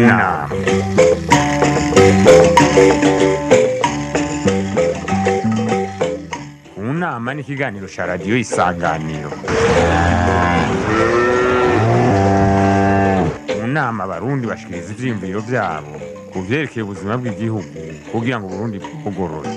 nama mu nama ni ikiganiro cya radiyo isanganiro mu nama abarundi bashikiriza ivyiyumviro vyabo ku vyerekeye ubuzima bw'igihugu kugira ngo uburundi bwugorore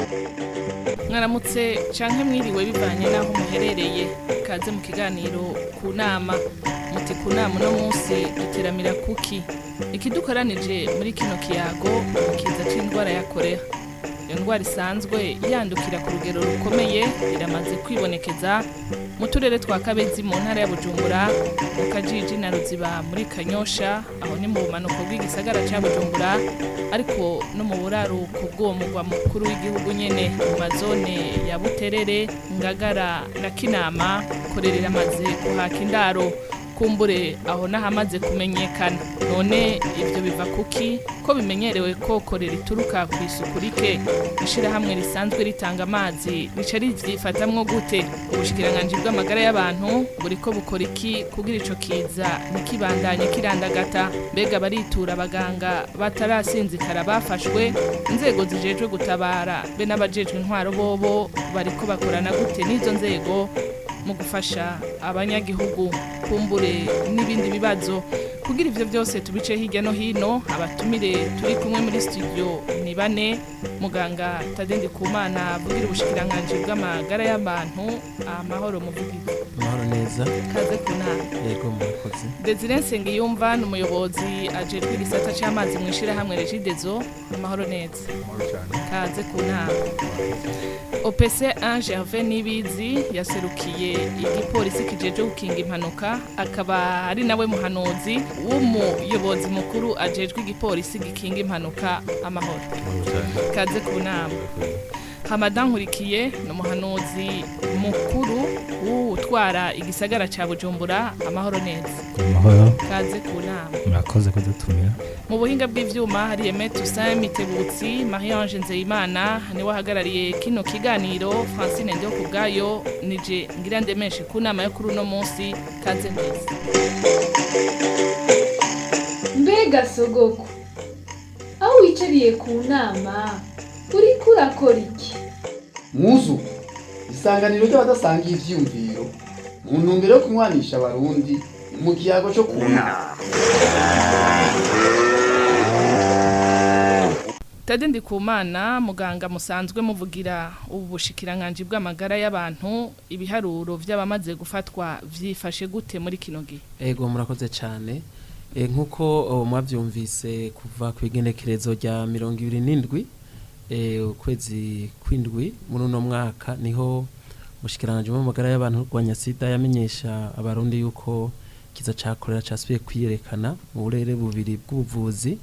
mwaramutse canke mwiriwe bivanye n'aho muherereye kaze mu kiganiro ku nama muti ku nama uno munsi duteramira kuki ikidukoranije muri kino kiyago ikiza c'indwara ya korea iyo ndwara isanzwe yandukira ku rugero rukomeye iramaze kwibonekeza mu turere twa kabezi mu ntara ya bujumbura mu kajiji na ruziba muri kanyosha aho ni mu bumanuko bw'igisagara ca bujumbura ariko no mu buraruko bw'uwo mugwa mukuru w'igihugu nyene mu mazone ya buterere ngagara na kinama korera iramaze kuhaka indaro kumbure aho n'ahamaze kumenyekana none ibyo biva kuki ko bimenyerewe ko korera ituruka ku isuku rike ishirahamwe risanzwe ritanga amazi rica rivyifatamwo gute ubushikiranganji bw'amagara y'abantu buriko bukora iki kugira ico kiza ntikibandanye kirandagata mbega baritura abaganga batarasinzikara bafashwe inzego zijejwe gutabara be n'abajejwe intwaro bobo bariko bakorana gute n'izo nzego mu gufasha abanyagihugu kumbure n'ibindi bibazo kugira ivyo byose tubice hirya no hino abatumire turi kumwe muri studio ni bane muganga Tadendi Kumana avugira ubushikiranganji bw'amagara y'abantu amahoro muvugizi amahoro neza kaze kunama yego murakoze Desire Nsengiyumva ni umuyobozi ajejwe igisata c'amazi mu ishirahamwe Regidezo amahoro neza kaze kunama OPC 1 Gervais Nibizi yaserukiye igipolisi kijeje gukinga impanuka akaba ari nawe muhanuzi w'umuyobozi mukuru ajejwe igipolisi gikinga impanuka amahoro kaze ku nama Hamadan Nkurikiye ni umuhanuzi mukuru w'utwara igisagara ca Bujumbura amahoro neza amahoro kaze ku nama murakoze kudutumira mu buhinga bw'ivyuma hari Aimé Toussaint Mitebutsi Marie-Ange Nzeyimana niwe ahagarariye kino kiganiro Francine Ndio kubwayo nije ngira ndemeshe ku nama yo kuri uno munsi kaze neza mbega sogoko aho wicariye ku nama uriko urakora iki muzu isanganiro ry'abadasangiye ivyiyumviro mu ntumbero yo kunywanisha abarundi mu kiyago co ku nama Tade Ndikumana muganga musanzwe muvugira ubu bushikiranganje bw'amagara y'abantu ibiharuro vy'abamaze gufatwa vyifashe gute muri kino gihe yego murakoze cyane Eh, nk'uko oh, mwavyumvise kuva ku igenekerezo rya mirongo ibiri n'indwi eh, ukwezi kw'indwi muri uno mwaka niho umushikiranganji w'amagara y'abantu rwanya sida yamenyesha abarundi yuko kiza ca korera casubiye kwiyerekana mu burere bubiri bw'ubuvuzi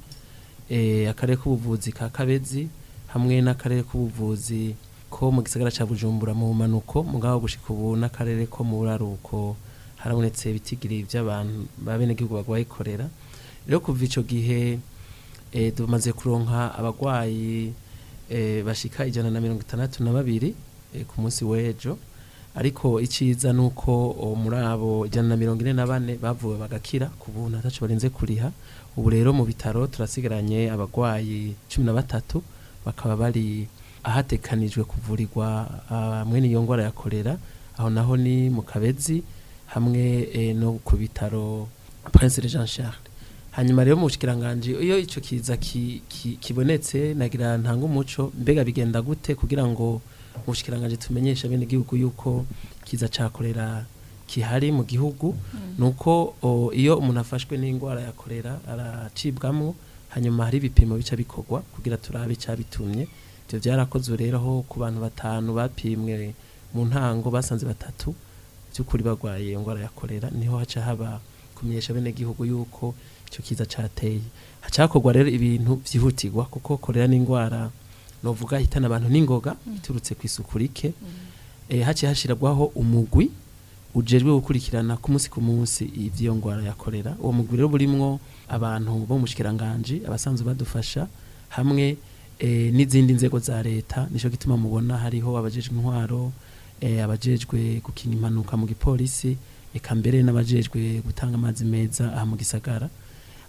eh, akarere k'ubuvuzi ka kabezi hamwe n'akarere k'ubuvuzi ko mu gisagara ca bujumbura mu bumanuko mugabo gushika ubu n'akarere ko mu buraruko harabonetse ibitigiri by'abantu babenegihugu bagwaye korera rero kuva ico gihe eh, tumaze kuronka abagwayi eh, bashika ijana na mirongo itandatu na babiri eh, ku munsi w'ejo ariko iciza nuko o, muri abo ijana na mirongo ine na bane bavuwe bagakira ku buntu ataco barinze kuriha ubu rero mu bitaro turasigaranye abagwayi cumi na batatu bakaba bari ahatekanijwe kuvurirwa ah, mwene iyo ngwara ya korera aho naho ni mu kabezi hamwe eh, no ku bitaro Prince Jean Charles hanyuma rero mu bushikiranganje iyo ico kiza ki, ki, kibonetse nagira ntanga umuco mbega bigenda gute kugira ngo mu bushikiranganje tumenyeshe bene gihugu yuko kiza cakorera kihari mu gihugu nuko o, iyo umuntu afashwe n'ingwara ya korera aracibwamwo hanyuma hari ibipimo bica bikorwa kugira turabe cyabitumye ivyo vyarakozwe rero aho ku bantu batanu bapimwe mu ntango basanze batatu by'ukuri barwaye iyo ngwara ya korera niho haca haba kumenyesha bene gihugu yuko icyo kiza cateye hacakorwa rero ibintu vyihutirwa kuko korera n'ingwara novuga hitana abantu n'ingoga iturutse ku isuku rike eh, haciye hashirwaho umugwi ujejwe gukurikirana ku munsi ku munsi ivy'iyo ngwara ya korera uwo mugwi rero burimwo abantu bo mu bushikiranganje abasanzwe badufasha hamwe eh, n'izindi nzego za leta nico gituma mubona hariho abajejwe intwaro eh, abajejwe gukinga impanuka mu gipolisi eka mbere n'abajejwe gutanga amazi meza aha mu gisagara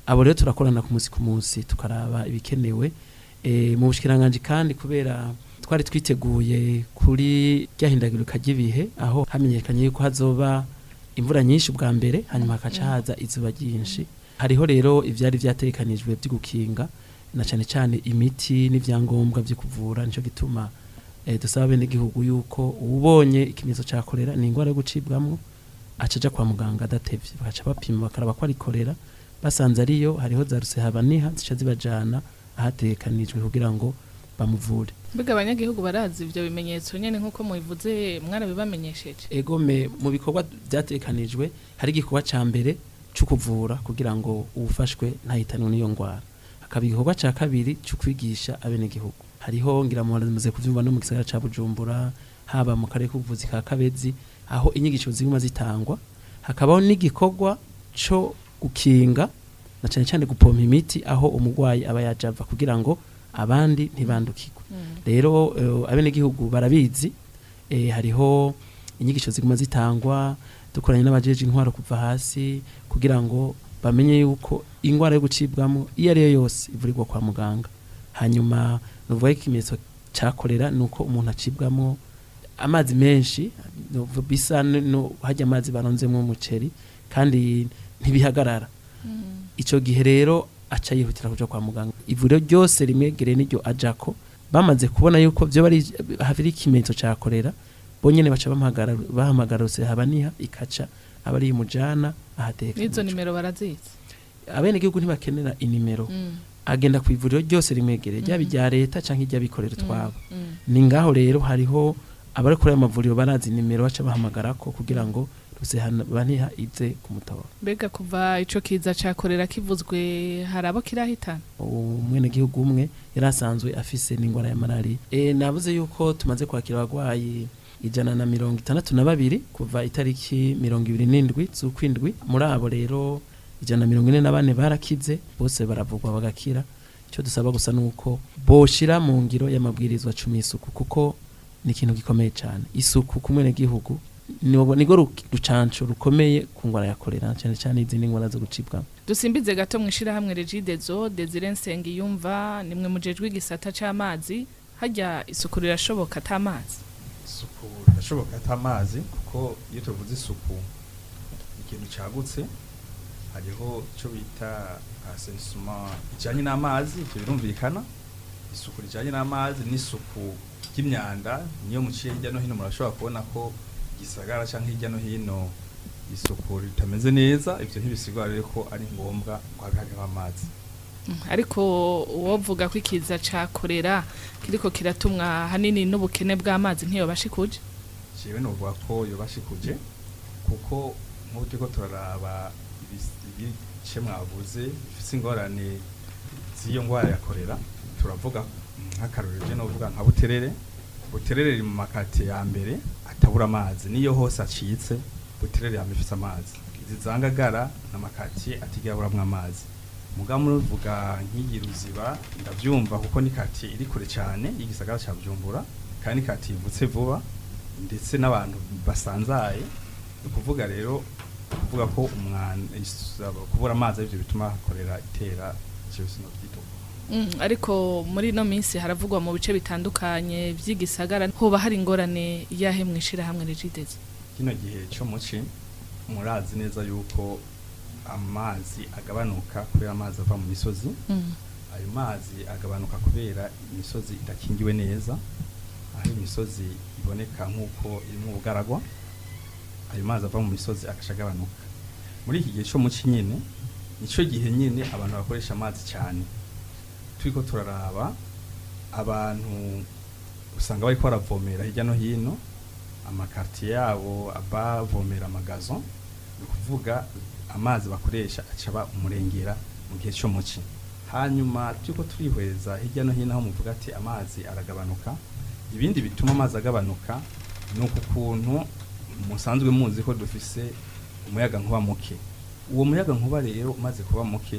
abo rero turakorana ku munsi ku munsi tukaraba ibikenewe e, mu bushikiranganje kandi kubera twari twiteguye kuri ryahindagurika ry'ibihe aho hamenyekanye yuko hazoba imvura nyinshi bwa mbere hanyuma hakaca haza izuba ryinshi hariho rero ivyari vyategekanijwe vyo gukinga na cyane cyane imiti n'ivyangombwa vyo kuvura nico gituma eh, dusaba bene gihugu yuko ubonye ikimenyetso ca kolera ni ingwara yo gucibwamwo acaja kwa muganga adatevye bakaca bapima bakaraba ko ari kolera basanze ariyo hariho za rusehabaniha zica zibajana ahategekanijwe kugira ngo bamuvure mbega abanyagihugu barazi ivyo bimenyetso nyene nk'uko mubivuze mwarabibamenyesheje egome mu bikorwa byatekanijwe hari igikorwa ca mbere cyo kuvura kugira ngo uwufashwe ntahitanwe n'iyo ngwara hakaba igikorwa ca kabiri cyo kwigisha abenegihugu hariho ngira mumaze kuvyumva no mu gisagara ca bujumbura haba mu karere k'ubuvuzi ka kabezi aho inyigisho ziguma zitangwa hakabaho n'igikorwa co gukinga na cyane cyane gupompa imiti aho umurwayi aba yajava kugira ngo abandi ntibandukirwe rero eh, abenegihugu barabizi eh, hariho inyigisho ziguma zitangwa dukoranye n'abajeje intwaro kuva hasi kugira ngo bamenye yuko ingwara yo gucibwamo iyo ari yo yose ivurirwa kwa muganga hanyuma nuvuga ko ikimenyetso cyakorera ni uko umuntu acibwamo amazi menshi nuvu- bisa n- no hajya amazi baronzemo umuceri kandi ntibihagarara ico gihe rero aca yihutira kuja kwa muganga ivuriro ryose rimwegereye n'iryo ajako bamaze kubona yuko vyo bari haviri ikimenyetso ca korera bonyene baca bahamagara bahamagara habaniha ikaca aba ari mujana ahateka n'izo nimero barazizi abene gihugu ntibakenera inimero Mm, agenda ku ivuriro ryose rimwegereye ryaba Mhm. irya leta canke iry'abikorera twabo mm. ni ngaho rero hariho abari kuri ayo mavuriro barazi nimero baca bahamagarako kugira ngo rusehabaniha ize kumutora mbega kuva ico kiza cakorera kivuzwe hari abo kirahitana umwenegihugu umwe yari asanzwe afise n'ingwara ya malariya e, navuze yuko tumaze kwakira abagwayi ijana na mirongo itandatu na babiri kuva itariki mirongo ibiri n'indwi z'ukwindwi muri abo rero ijana na mirongo ine na bane barakize bose baravugwa bagakira icyo dusaba gusa ni uko boshira mu ngiro y'amabwirizwa cumi y'isuku kuko ni ikintu gikomeye cyane isuku ku mwenegihugu niwo- nirwo ru- rucanco rukomeye ku ngwara ya korera cyane cyane izindi ngwara zo gucibwamo dusimbize gato mwishirahamwe regidezo desire nsengiyumva nimwe mujejwe igisata c'amazi harya isuku rirashoboka ata mazi isuku rirashoboka ata amazi kuko iyo tuvuze isuku ni ikintu cagutse hariho icyo bita asensuma ijyanye n'amazi ibyo birumvikana isuku rijyanye n'amazi n'isuku ry'imyanda niyo muciye hirya no hino murashobora kubona ko igisagara cyangwa hirya no hino isuku ritameze neza ibyo ntibisigura rero ko ari ngombwa ko habe hariho amazi Mm, ariko uwovuga ko ikiza ca korera kiriko kiratumwa hanini n'ubukene bw'amazi ntiyobashikuje jewe novuga ko yobashikuje kuko nk'ubu turiko turaraba ibis- ibice mwavuze bifise ingorane z'iyo ngwara ya korera turavuga mm, nk'akarorero je novuga nka buterere buterere riri mu makate ya mbere atabura amazi niyo hose acitse buterere yama ifise amazi izizangagara n'amakatiye atigera aburamwo amazi muga muvuga nk'iyi ruziba ndavyumva kuko ni katiye iri kure cyane y'igisagara ca bujumbura kandi ni katiye ivutse vuba ndetse n'abantu basanzaye ni ukuvuga rero kuvuga ko umwana is- kubura amazi arivyo bituma hakorera itera jewe sinovyituka Mm, ariko muri ino minsi haravugwa mu bice bitandukanye vy'igisagara hoba hari ingorane yahe mwishirahamwe regidezo kino gihe cyo muci murazi neza yuko amazi agabanuka kubera amazi ava mu misozi Mm, ayo mazi agabanuka kubera imisozi idakingiwe neza aho imisozi iboneka nk'uko irimo ubugaragwa ayo mazi ava mu misozi agaca agabanuka muri iki gihe cyo muci nyine nicyo gihe nyine abantu bakoresha amazi cyane turiko turaraba abantu usanga bariko baravomera hirya no hino amakartiye yabo abavomera amagazo ni ukuvuga amazi bakoresha acaba umurengera mu gihe cyo muci hanyuma turiko turihweza hirya no hino aho muvuga ati amazi aragabanuka ibindi bituma amazi agabanuka ni uku kuntu musanzwe muzi ko dufise umuyaga nkuba muke uwo muyaga nkuba rero umaze kuba muke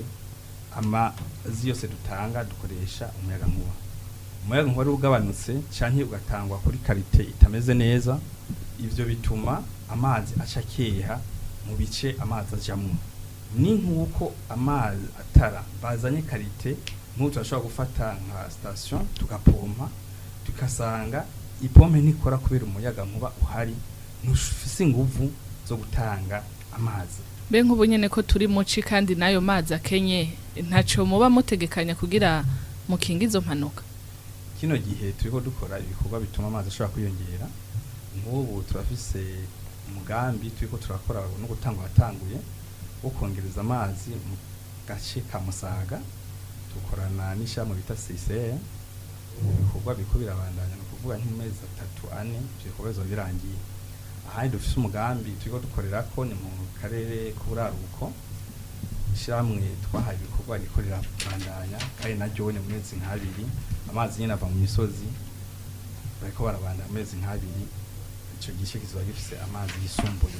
amazi yose dutanga dukoresha umuyaga nkuba umuyaga nkuba rero ugabanutse canke ugatangwa kuri karite itameze neza ivyo bituma amazi aca akeha mu bice amazi ajamwo ni nk'uko amazi atara bazanye karite nk'ubu turashobora gufata nka sitasiyo tugapompa tugasanga ipompe ntikora kubera umuyaga nkuba uhari ntufise inguvu zo gutanga amazi mbe nk'ubu nyene ko turi muci kandi n'ayo mazi akenye ntaco muba mutegekanya kugira mukinga izo mpanuka kino gihe turiko dukora ibikorwa bituma amazi ashobora kwiyongera nk'ubu turafise umugambi turiko turakora no gutanga watanguye wo kongereza amazi mu gace ka Musaga dukorana n'ishyirahamwe bita CCR ibikorwa biriko birabandanya ni ukuvuga nk'amezi atatu ane ivyo bikorwa bizoba birangiye ahandi dufise umugambi turiko dukorerako ni mu karere k'uburaruko ishyirahamwe twahaye ibikorwa rikorera bandanya kandi naryo ni mu mezi nk'abiri amazi nyine ava mu misozi bariko barabandanya mu mezi nk'abiri ico gice kizoba gifise amazi yisumbuye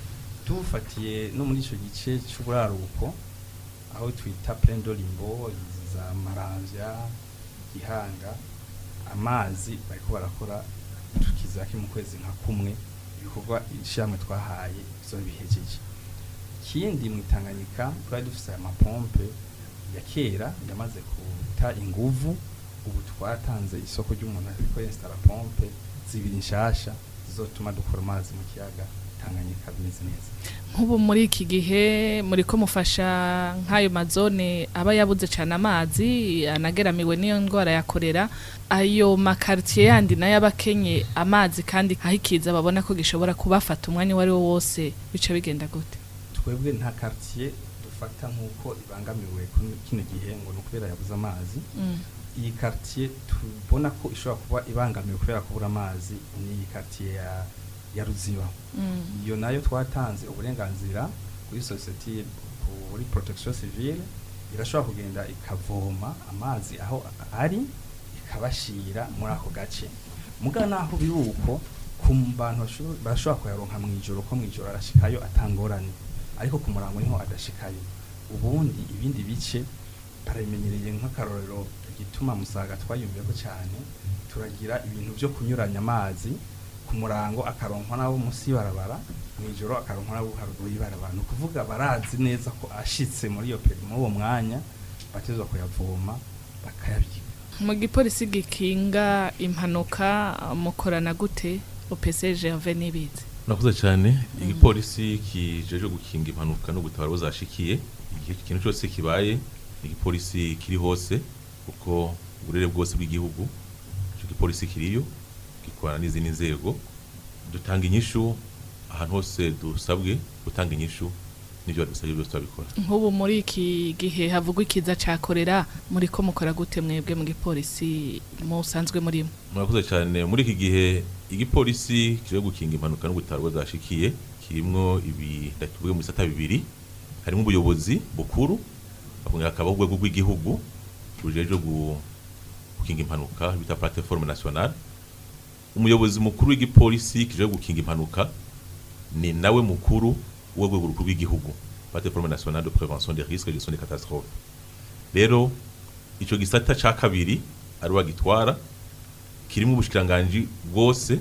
tufatiye no muri ico gice c'uburaruko aho twita plaine d'Olimbo za Maramvya Gihanga amazi bariko barakora tukizaki mu kwezi nka kumwe ibikorwa ishyirahamwe twahaye bizoba bihejeje ikindi mu Tanganyika twari dufise amapompe ya kera yamaze kuta inguvu ubu twatanze isoko ry'umuntu ariko installa pompe zibiri nshasha zizotuma dukora amazi mu kiyaga Tanganyika bimeze neza nk'ubu muri iki gihe muriko mufasha nk'ayo mazone aba yabuze cane amazi anageramiwe n'iyo ndwara ya korera ayo makartier yandi nayo abakenye amazi kandi aho ikiza babona ko gishobora kubafata umwanya uwo ari wo wose bica bigenda gute twebwe nta quartier dufata nk'uko ibangamiwe kuri kino gihe ngo ni ukubera yabuze amazi Mm. iyi quartier tubona ko ishobora kuba ibangamiwe kubera kubura amazi ni iyi quartier ya, ya Ruziba Mm. iyo nayo twatanze uburenganzira kuri society kuri protection civile irashobora kugenda ikavoma amazi aho ari ikabashira muri ako gace muga naho biri uko ku bantu basho- barashobora kuyaronka mu ijoro ko mu ijoro arashikayo atangorane ariko ku murango niho adashikayo ubundi ibindi bice barabimenyereye nk'akarorero igituma musaga twayumviyeko cyane turagira ibintu byo kunyuranya amazi ku murango akaronkwa nabo munsi y'ibarabara mu ijoro akaronkwa nabo haruguru y'ibarabara ni ukuvuga barazi neza ko ashitse muri iyo peri muri uwo mwanya batezwa kuyavoma bakayabika mu gipolisi gikinga impanuka mukorana gute OPC Gervais nibizi murakoze cyane igipolisi kijeje gukinga impanuka no gutabara abo zashikiye igihe ikintu cyose kibaye ni igipolisi kiri hose kuko uburere bwose bw'igihugu icyo gipolisi kiriyo gikorana n'izindi nzego dutanga inyishu ahantu hose dusabwe gutanga inyishu n'ibyo badusabye byose turabikora nk'ubu muri iki gihe havugwa ikiza ca korera muriko mukora gute mwebwe mu gipolisi musanzwe murimo murakoze cyane muri iki gihe igipolisi kije gukinga impanuka no gutabara abo zashikiye kirimwo ibi tuvuge mu bisata bibiri harimo ubuyobozi bukuru bakongera hakabaho urwego rw'igihugu rujeje gu- gukinga impanuka bita plateforme nationale umuyobozi mukuru w'igipolisi kije gukinga impanuka ni nawe mukuru w'urwego rukuru rw'igihugu plateforme nationale de prévention des risques et gestion des catastrophes rero ico gisata ca kabiri ari wagitwara kirimo ubushikiranganji bwose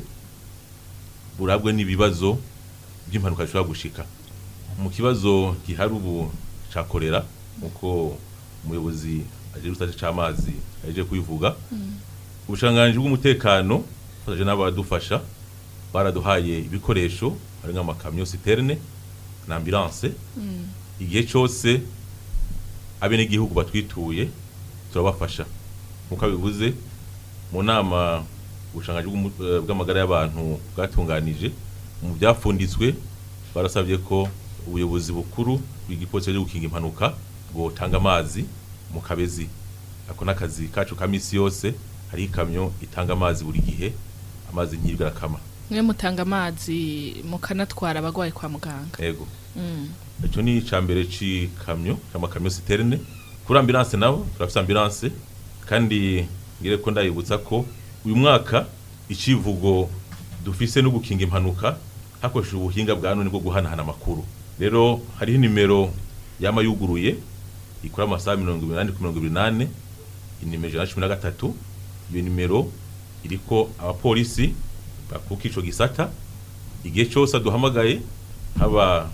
burabwe n'ibibazo by'impanuka zishobora gushika mu kibazo gihari ubu ca korera nkuko umuyobozi aje rusate c'amazi aje kubivuga ubushikiranganji bw'umutekano fasaje n'abadufasha baraduhaye ibikoresho hari nk'amakamyo citerne na ambulance igihe cyose abenegihugu batwituye turabafasha nkuko abivuze mu nama ubushangaji bw'umu- eh, bw'amagara y'abantu bwatunganije mu byafunditswe barasabye ko ubuyobozi bukuru bw'igipolisi cyo gukinga impanuka bwotanga amazi mu kabezi ako n'akazi kacu ka misi yose hari ikamyo itanga amazi buri gihe amazi nk'ibyo arakama mwe mutanga amazi mukanatwara abagwayi kwa muganga yego Mm. icyo ni icya mbere cy'ikamyo cy'amakamyo citerne kuri ambulance nabo turafite ambulance kandi ngire ko ndayibutsa ko uyu mwaka icivugo dufise no gukinga impanuka hakoreshejwe ubuhinga bwa none bwo guhanahana amakuru rero hariho nimero yama yuguruye ikora amasaha mirongo inani ku mirongo ibiri n'ane inimero ijana na cumi na gatatu iyo nimero iriko abapolisi bakuka ico gisata igihe cyose aduhamagaye haba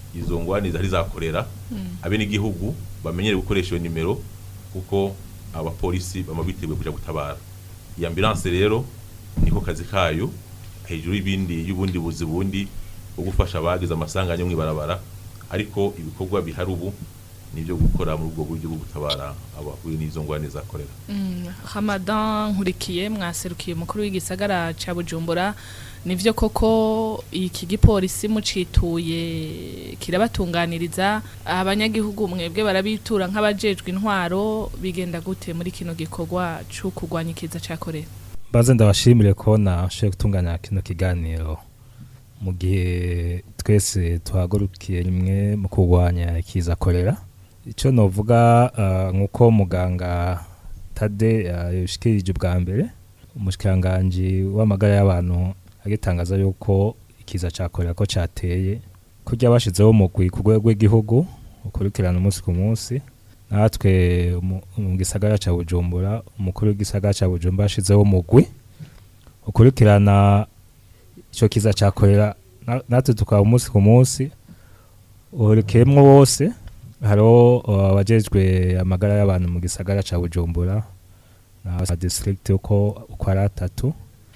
izo ngwani zari zakorera abe n'igihugu bamenyere gukoresha iyo nimero kuko abapolisi bama biteguye kuja gutabara iyi ambulance rero niko kazi kayo hejuru y'ibindi y'ubundi buzi bundi bwo gufasha abagize amasanganya mu ibarabara ariko ibikorwa bihari ubu nibyo gukora muri ubwo buryo bwo gutabara abahuye n'izo ngwani zakorera hamadan nkurikiye mwaserukiye umukuru w'igisagara ca bujumbura nivyo koko iki gipolisi mucituye kirabatunganiriza abanyagihugu mwebwe barabitura nk'abajejwe intwaro bigenda gute muri kino gikorwa co kurwanya ikiza ca korera baze ndabashimire ko nashoboye gutunganya kino kiganiro mu gihe twese tuhagurukiye rimwe mu kurwanya ikiza korera icyo novuga ah, nk'uko muganga tade yabishikirije ubwa mbere umushikiranganji w'amagara y'abantu agitangaza yuko ikiza cya korera ko cyateye kurya bashizeho umugwi ku rwego rw'igihugu ukurikirana umunsi ku munsi natwe mu- mu gisagara cya bujumbura umukuru w'igisagara cya bujumbura yashizeho umugwi ukurikirana icyo kiza cya korera na- natwe tukaba umunsi ku munsi uhurikiyemo wose hariho uh, abajejwe amagara y'abantu mu gisagara cya bujumbura na district uko uko ari atatu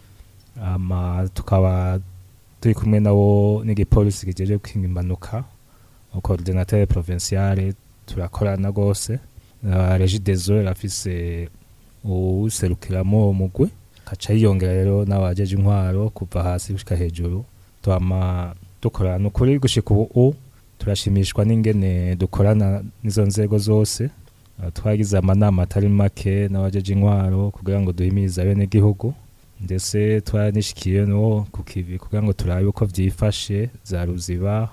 ama tukaba turi kumwe nabo n'igipolisi kijeje gukinga impanuka coordinateur provinciale turakorana rwose uh, regidezo irafise uwuserukiramo umugwi kaca yiyongera rero n'abajeje intwaro kuva hasi gushika hejuru twama dukorana ukuri gushika ubu turashimishwa n'ingene dukorana n'izo nzego zose Uh, twagize amanama atari make n'abajeje intwaro kugira ngo duhimirize abenegihugu ndetse twaranishikiye no ku kivi kugira ngo turabe uko vyifashe za ruziba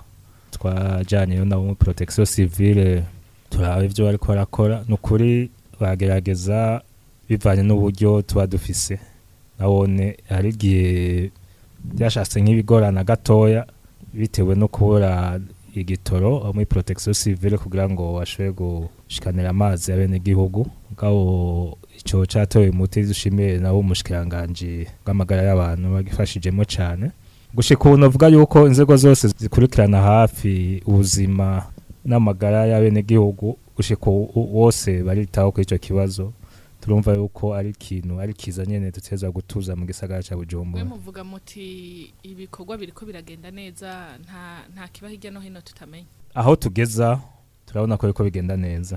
twajanye nabo muri protection civile turabe ivyo bariko barakora ni ukuri bagerageza bivanye n'uburyo tuba dufise nabone hari igihe byashatse nk'ibigorana gatoya bitewe no kubura igitoro aho muri protection civile kugira ngo bashobore gushikanira amazi abenegihugu bwabo ico catoye umuti dushimiye nabo umushikiranganji bw'amagara y'abantu bagifashijemo cane gushika ubu novuga yuko inzego zose zikurikirana hafi ubuzima n'amagara y'abenegihugu gushika ubu wose baritaho kuri ico kibazo turumva yuko ari ikintu ari kiza nyene duteza gutuza mu gisagara ca mwe bujumbura muvuga muti ibikorwa biriko biragenda neza nta nta kiba hirya no hino tutamenya aho tugeza turabona ko biriko bigenda neza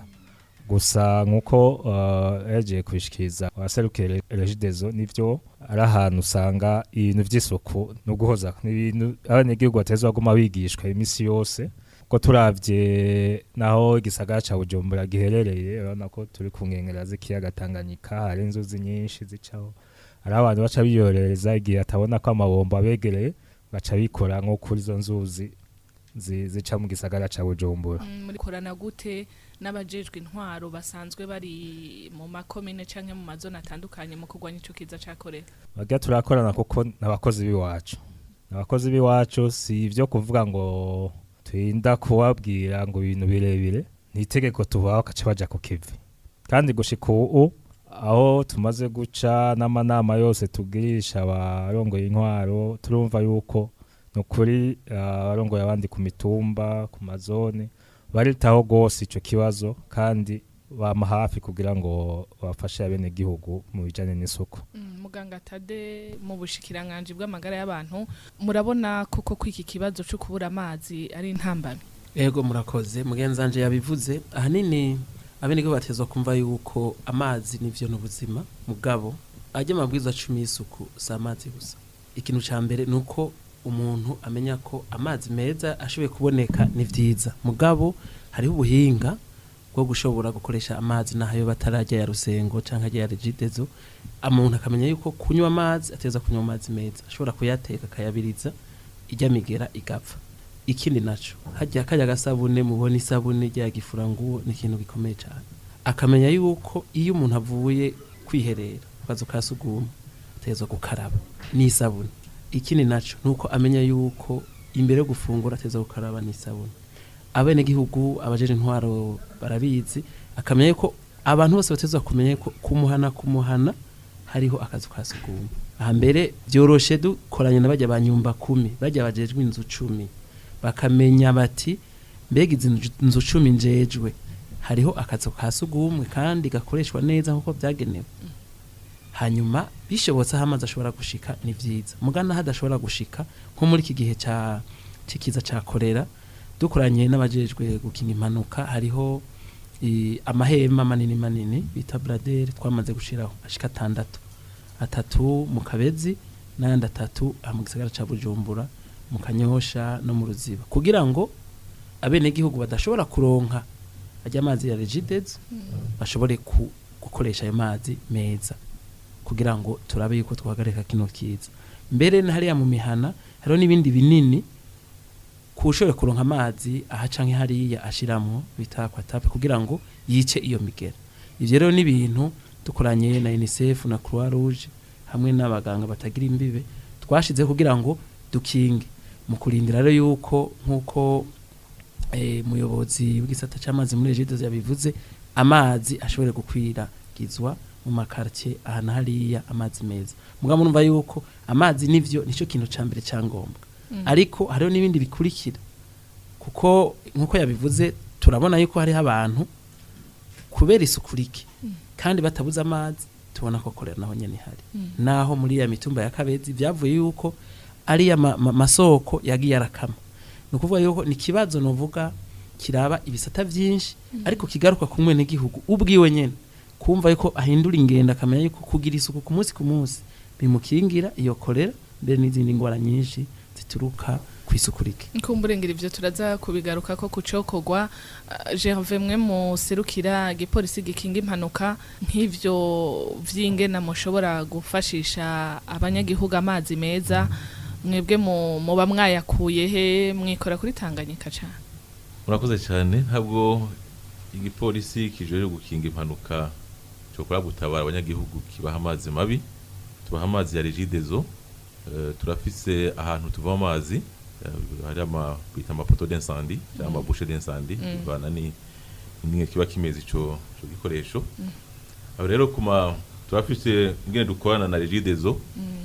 gusa nk'uko uh, yagiye kubishikiriza abaserukiye regidezo nivyo ari ahantu usanga ibintu vy'isuku no guhoza n'ibintu abanyagihugu bateza baguma bigishwa iminsi yose ko turavye naho igisagara ca bujumbura giherereye urabona ko turi ku nkengera z'ikiyaga tanganyika hari inzuzi nyinshi zicaho hari abantu baca biyorereza igihe atabona ko amabombo abegereye baca bikora nko kuri izo nzuzi zi- zica mu gisagara ca bujumbura Mm, muri korana gute n'abajejwe intwaro basanzwe bari mu makomine canke mu mazone atandukanye mu kurwanya ico kiza ca korera bagira turakorana kuko n'abakozi b'iwacu abakozi b'iwacu si ibyo kuvuga ngo turinda kubabwira ngo ibintu birebire ni itegeko tubaha bakaca baja ku kivi kandi gushika ubu aho tumaze guca n'amanama yose tugirisha abarongoye intwaro turumva yuko ni ukuri ah, abarongoye abandi ku mitumba ku mazone baritaho rwose ico kibazo kandi bama hafi kugira ngo bafashe abenegihugu mu bijanye n'isuku Mm, muganga tade mu bushikiranganji bw'amagara y'abantu murabona koko ko iki kibazo co kubura amazi ari intambamyi ego murakoze mugenzanje yabivuze ahanini abenegihugu batezwa kumva yuko amazi nivyo n'ubuzima mugabo ajya amabwiriza cumi y'isuku si amazi gusa ikintu ca mbere ni uko umuntu amenya ko amazi meza ashoboye kuboneka ni vyiza mugabo hariho ubuhinga bwo gushobora gukoresha amazi n'ayo batarajya ya rusengo canke ajya ya regidezo umuntu akamenya yuko kunywa amazi ateza kunywa amazi meza ashobora kuyateka akayabiriza ijya migera igapfa ikindi naco hajya kajya gasabune mubona isabune rya gifuranguwo ni ikintu gikomeye cyane akamenya yuko iyo umuntu avuye kwiherera ku kazu ka suguma ategerezwa gukaraba n'isabune ikindi naco nuko amenya yuko imbere yo gufungura ategerezwa gukaraba n'isabune abenegihugu abajeje intwaro barabizi akamenya yuko abantu bose batezwa kumenya ko kumuhana kumuhana hariho akazu ka suguma aha mbere byoroshe dukoranye na bajya ba nyumba kumi bajya bajejwe inzu cumi bakamenya bati mbega izi nzu- nzu cumi njejwe hariho akazu ka sugumwe kandi gakoreshwa neza nk'uko byagenewe hanyuma bishobotse aho amazi ashobora gushika ni vyiza mugana hadashobora gushika nko muri iki gihe ca cikiza ca korera dukoranye n'abajejwe gukinga impanuka hariho i, amahema manini manini bita bradere twamaze gushiraho ashika atandatu atatu mu kabezi n'ayandi atatu aha mu gisagara ca bujumbura mu kanyosha no mu ruziba kugira ngo abenegihugu badashobora kuronka ajya amazi ya regidezo bashobore ku, gukoresha ayo mazi meza kugira ngo turabe yuko twahagarika kino kiza mbere na hariya mu mihana hariho n'ibindi binini kushobore kuronka amazi aha canke hariya ashiramwo bita aquatape kugira ngo yice iyo migera ivyo rero ni ibintu dukoranye na UNICEF na Croix Rouge hamwe n'abaganga batagira imbibe twashize kugira ngo dukinge mu kurindira rero yuko nk'uko eh, muyobozi w'igisata c'amazi muri Egido yabivuze amazi ashobore gukwiragizwa mu makartie ahantu hariya amazi meza mugabo murumva yuko amazi nivyo nico kintu ca mbere ca ngombwa ariko hariho n'ibindi bikurikira kuko nk'uko yabivuze turabona yuko hariho abantu kubera isuku rike kandi batabuze amazi tubona ko korera naho nyene ihari naho muri ya mitumba ya kabezi byavuye yuko ari ya ma, ma, masoko yagiye arakama ni ukuvuga yuko ni ikibazo novuga kiraba ibisata vyinshi ariko kigaruka ku mwene gihugu ubwiwe nyene kumva yuko ahindura ingendo akamenya yuko kugira isuku ku munsi ku munsi bimukingira iyo korera mbere n'izindi ngwara nyinshi zituruka ku isuku rike nkumburengera ivyo turaza kubigaruka ko kucokogwa uh, Gervais mwe muserukira igipolisi gikinga impanuka nk'ivyo vy'ingena mushobora gufashisha abanyagihugu amazi meza mwebwe mu- muba mwayakuye he mwikora kuri Tanganyika cane murakoze cyane ntabwo igipolisi kijejwe gukinga impanuka cyokora gutabara abanyagihugu kibaha amazi mabi tubaha amazi ya regidezo Eh, turafise ahantu tuva amazi eh, hari ama bita amapoto d'incendie cyangwa amabouche d'incendie bivana ni ingene kiba kimeze ico ico gikoresho aho rero kuma turafise ingene dukorana na regidezo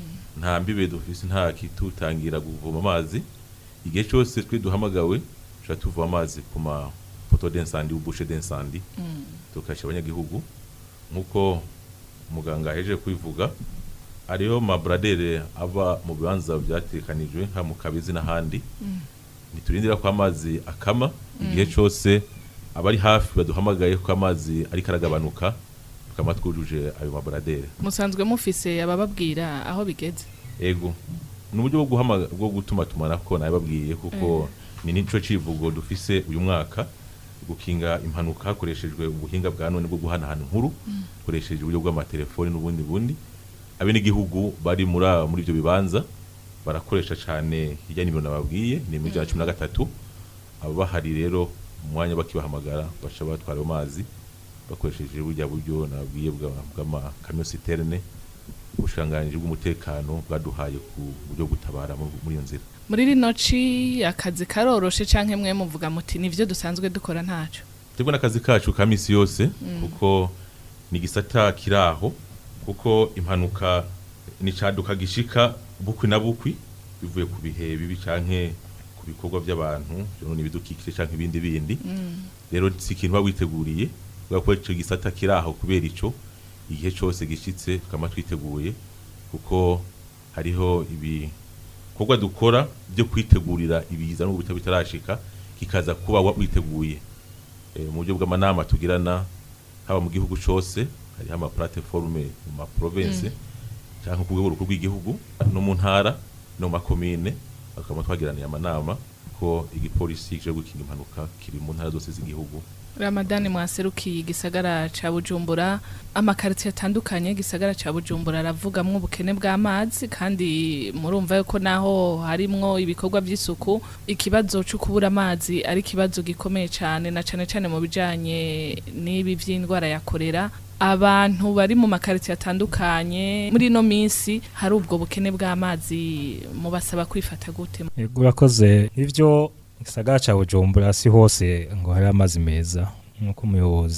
nta mbibe dufise nta kitutangira kuvoma amazi igihe cyose twe duhamagawe tuca tuva amazi ku mapoto d'incendie ou bouche d'incendie tukasha abanyagihugu nk'uko muganga ahejeje kubivuga hariho mabradere ava mu bibanza byatekanijwe nka mu kabezi n'ahandi ntiturindira ko amazi akama igihe cyose abari hafi baduhamagaye ko amazi ariko aragabanuka tukaba twujuje ayo mabradere musanzwe mufise abababwira aho bigeze ego ni uburyo bwo guhama bwo gutuma tumanako nabibabwiye kuko ni nico civugo dufise uyu mwaka gukinga impanuka hakoreshejwe ubuhinga bwa none bwo guhanahana inkuru dukoresheje uburyo bw'amatelefoni n'ubundi bundi abenegihugu bari muri a- muri ivyo bibanza barakoresha cane hirya nimero nababwiye ni muri ijana na cumi na gatatu aba bahari rero mu mwanya bakibahamagara baca batwara ayo mazi bakoresheje burya buryo nababwiye bwa- bw'amakamyo siterne ubushikiranganji bw'umutekano bwaduhaye ku buryo bwo gutabara mu- muri iyo nzira muri rino ci akazi karoroshe canke mwe muvuga muti nivyo dusanzwe dukora ntaco twebwe n'akazi kacu ka misi yose kuko ni igisata kiraho kuko impanuka ni caduka gishika bukwi na bukwi bivuye ku bihe bibi canke ku bikorwa by'abantu ni ibidukikije canke ibindi bindi rero si ikintu uba witeguriye kubera ko ico gisata kiraho kubera ico igihe cose gishitse tukaba twiteguye kuko hariho ibikorwa dukora byo kwitegurira ibiza n'ubu bitaba bitarashika kikaza kuba wa- witeguye Eh, mu buryo bw'amanama tugirana haba mu gihugu cose hariho ama plateforme mu ma province cyangwa ku rwego rukuru rw'igihugu no mu ntara no mu makomine bakaba twagiraniye amanama ko igipolisi kije gukinga impanuka kiri mu ntara zose z'igihugu ramadani mwaserukiye igisagara ca bujumbura amakaritiye atandukanye igisagara ca bujumbura aravugamwo ubukene bw'amazi kandi murumva yuko naho harimwo ibikorwa by'isuku ikibazo cyo kubura amazi ari ikibazo gikomeye cyane na cane cane mu bijanye n'ibi vy'indwara ya korera abantu bari mu makaritiye atandukanye muri ino minsi hari ubwo bukene bw'amazi mubasaba kwifata gute Yego urakoze ivyo gisagara ca Bujumbura si hose ngo hari amazi meza nk'uko umuyobozi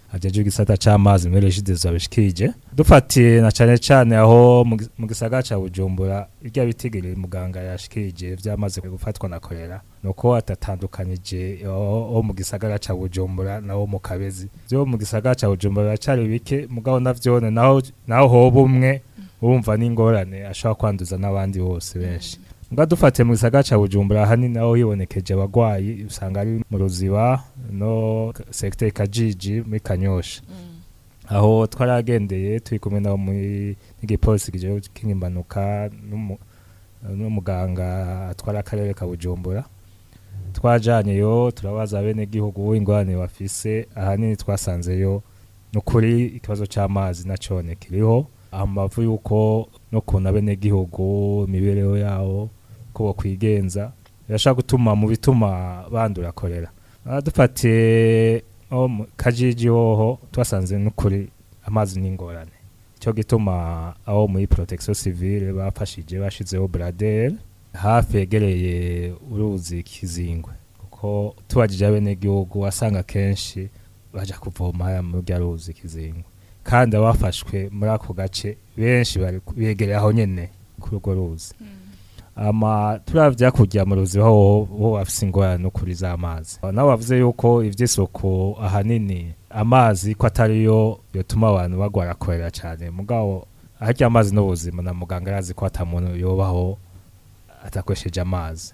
ajeje igisata c'amazi muri regidezo abishikije dufatiye na cane cane aho mu gi- mu gisagara ca Bujumbura irya bitigiri muganga yashikije vyamaze gufatwa na kolera nuko atatandukanije aho aho mu gisagara ca Bujumbura naho mu Kabezi vyo mu gisagara ca Bujumbura biracari bike mugabo navyone naho naho hoba umwe urumva n'ingorane ashobora kwanduza n'abandi bose benshi nga dufatiye mu gisagara ca Bujumbura hanini aho hibonekeje abagwayi usanga ari mu ruziba no secteur Kajiji muri Kanyosha aho twaragendeye turi kumwe nabo muri n'igipolisi kijeho kingimpanuka n'umu- n'umuganga atwara akarere ka Bujumbura twajanyeyo turabaza bene gihugu ingorane bafise ahanini twasanzeyo nukuri ikibazo c'amazi nacone kiriho amavu yuko no kuna bene gihugu imibereho yawo ko bokwigenza birashobora gutuma mu bituma bandura korera Ah, dufatiye aho mu kajiji hoho twasanze n'ukuri amazi n'ingorane cyo gituma aho muri protection civile bafashije bashizeho bradel hafi yegereye uruzi kizingwe kuko tubajije abenegihugu wasanga kenshi baja kuvoma haya mu rya ruzi kizingwe kandi abafashwe muri ako gace benshi bari ku- begereye aho nyene kuri urwo ruzi ama turavya kujya mu ruzi ho ho bafise ingorane no kuri z'amazi nabo bavuze yuko ivy'isuku ahanini amazi ko atariyo yotuma abantu bagwara korera cyane mugabo harya amazi n'ubuzima na muganga arazi ko ata muntu yobaho atakoresheje amazi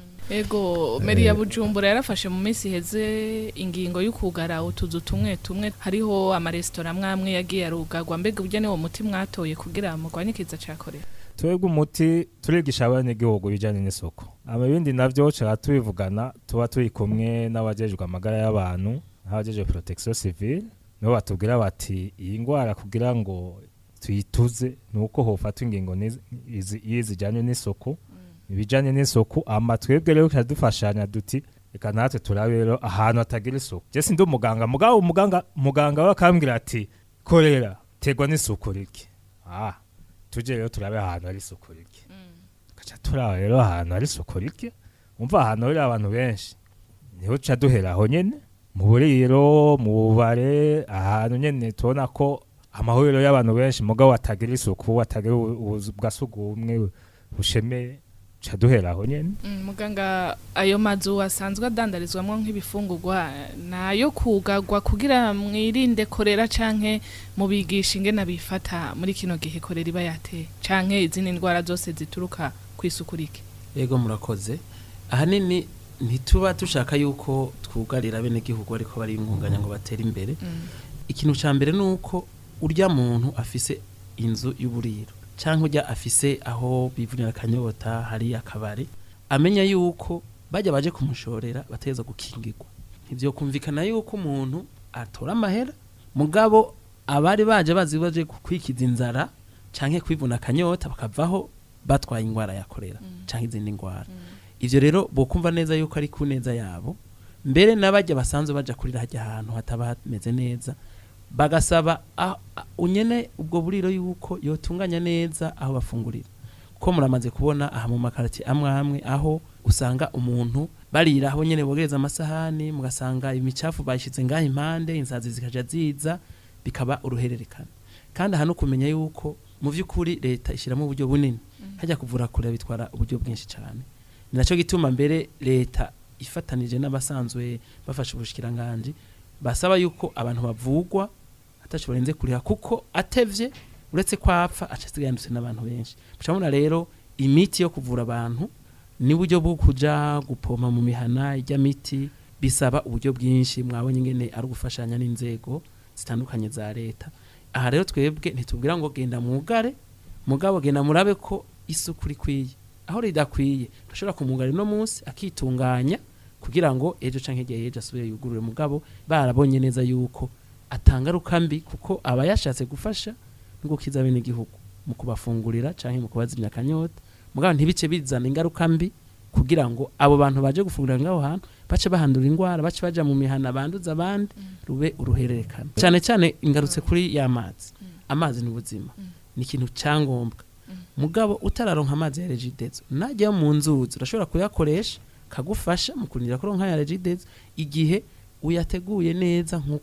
Ego meri ya Bujumbura yarafashe mu minsi iheze ingingo y'ukugara utuzu tumwe tumwe hariho amaresitora amwe yagiye arugagwa mbega ubwo ni wo muti mwatoye kugira mugwanye ikiza ca korera twebwe umuti turigisha abanyagihugu bijyanye n'isuku ama ibindi navyo tuba tubivugana tuba turi kumwe n'abajejwe amagara y'abantu n'abajejwe protection civile nibo batubwira bati iyi ndwara kugira ngo tuyituze ni uko hofatwa ingingo n'izi- izi- iyo zijyanye n'isuku ibijyanye n'isuku ama twebwe rero tuba dufashanya duti reka natwe turabe rero ahantu hatagira isuku je sindi umuganga mugabo umuganga muganga we akambwira ati korera tegwa n'isuku rike ah tuje rero turabe ahantu hari isuku rike tugaca turaba rero ahantu hari isuku rike umva ahantu hari abantu benshi niho tuca duhera aho nyene mu buriro mu bubare ahantu nyene tubona ko amahuriro y'abantu benshi mugabo atagira isuku atagira ubu- ubuzu bwa sugumwe bushemeye tuca duhera aho nyene Mm, muganga ayo mazu asanzwe adandarizwamo nk'ibifungurwa nayo kugagwa kugira mwirinde korera canke mubigisha ingene bifata muri kino gihe korera iba yateye canke izindi ndwara zose zituruka kw'isuku rike Ego murakoze ahanini ntituba dushaka yuko twugarira bene gihugu ariko bari ingunganya ngo batere imbere ikintu ca mbere nuko urya muntu afise inzu y'uburiro canke urya afise aho bivunira akanyota hari akabari amenya yuko bajya baje kumushorera bateza gukingirwa ivyo kumvikana yuko umuntu atora amahera mugabo abari baje bazi baje kwikiza inzara canke kwivuna akanyota bakavaho batwaye ingwara ya korera canke izindi ngwara ivyo rero bokumva neza yuko ari ku neza yabo mbere n'abajya basanzwe baja kurira hajya ahantu hataba hameze neza bagasaba ah- ah, unyene ubwo buriro yuko yotunganya neza aho bafungurira kuko muramaze kubona aha mu makarati amwe amwe aho usanga umuntu barira aho nyene bogereza amasahani mugasanga imicafu bayishize ngaho impande insazi zikaja ziza bikaba uruhererekane kandi aha no kumenya yuko mu vy'ukuri leta ishiramo uburyo bunini hajya kuvura kure bitwara uburyo bwinshi cyane ni nacyo gituma mbere leta ifatanije n'abasanzwe bafasha ubushikiranganje basaba yuko abantu bavugwa ataco barenze kuriha kuko atevye uretse ko apfa aca asigaye yandutse n'abantu benshi mucamuna rero imiti yo kuvura abantu n'uburyo bwo kuja gupoma mu mihana ijya miti bisaba uburyo bwinshi mwabonye ingene ari ugufashanya n'inzego zitandukanye za leta aha rero twebwe ntitubwira ngo genda mwugare mugabo genda murabe ko isuku rikwiye aho ridakwiye turashobora kumugara no munsi akitunganya kugira ngo ejo canke igihe ejo asubire yugurure mugabo barabonye neza yuko atangaruka mbi kuko aba yashatse gufasha no gukiza bene igihugu mu kubafungurira canke mu kubazimya akanyota mugabo ntibice bizana ingaruka mbi kugira ngo abo bantu baje gufungurira ngaho hantu bace bahandura ingwara bace baja mu mihana banduza abandi rube uruhererekane cyane cyane ingarutse kuri ya mazi amazi ni ubuzima ni ikintu cyangombwa mugabo utararonka amazi ya regidezo najyayo mu nzuzi urashobora kuyakoresha kagufasha mu kurindira ko ronka ya regidezo igihe uyateguye neza nk'uko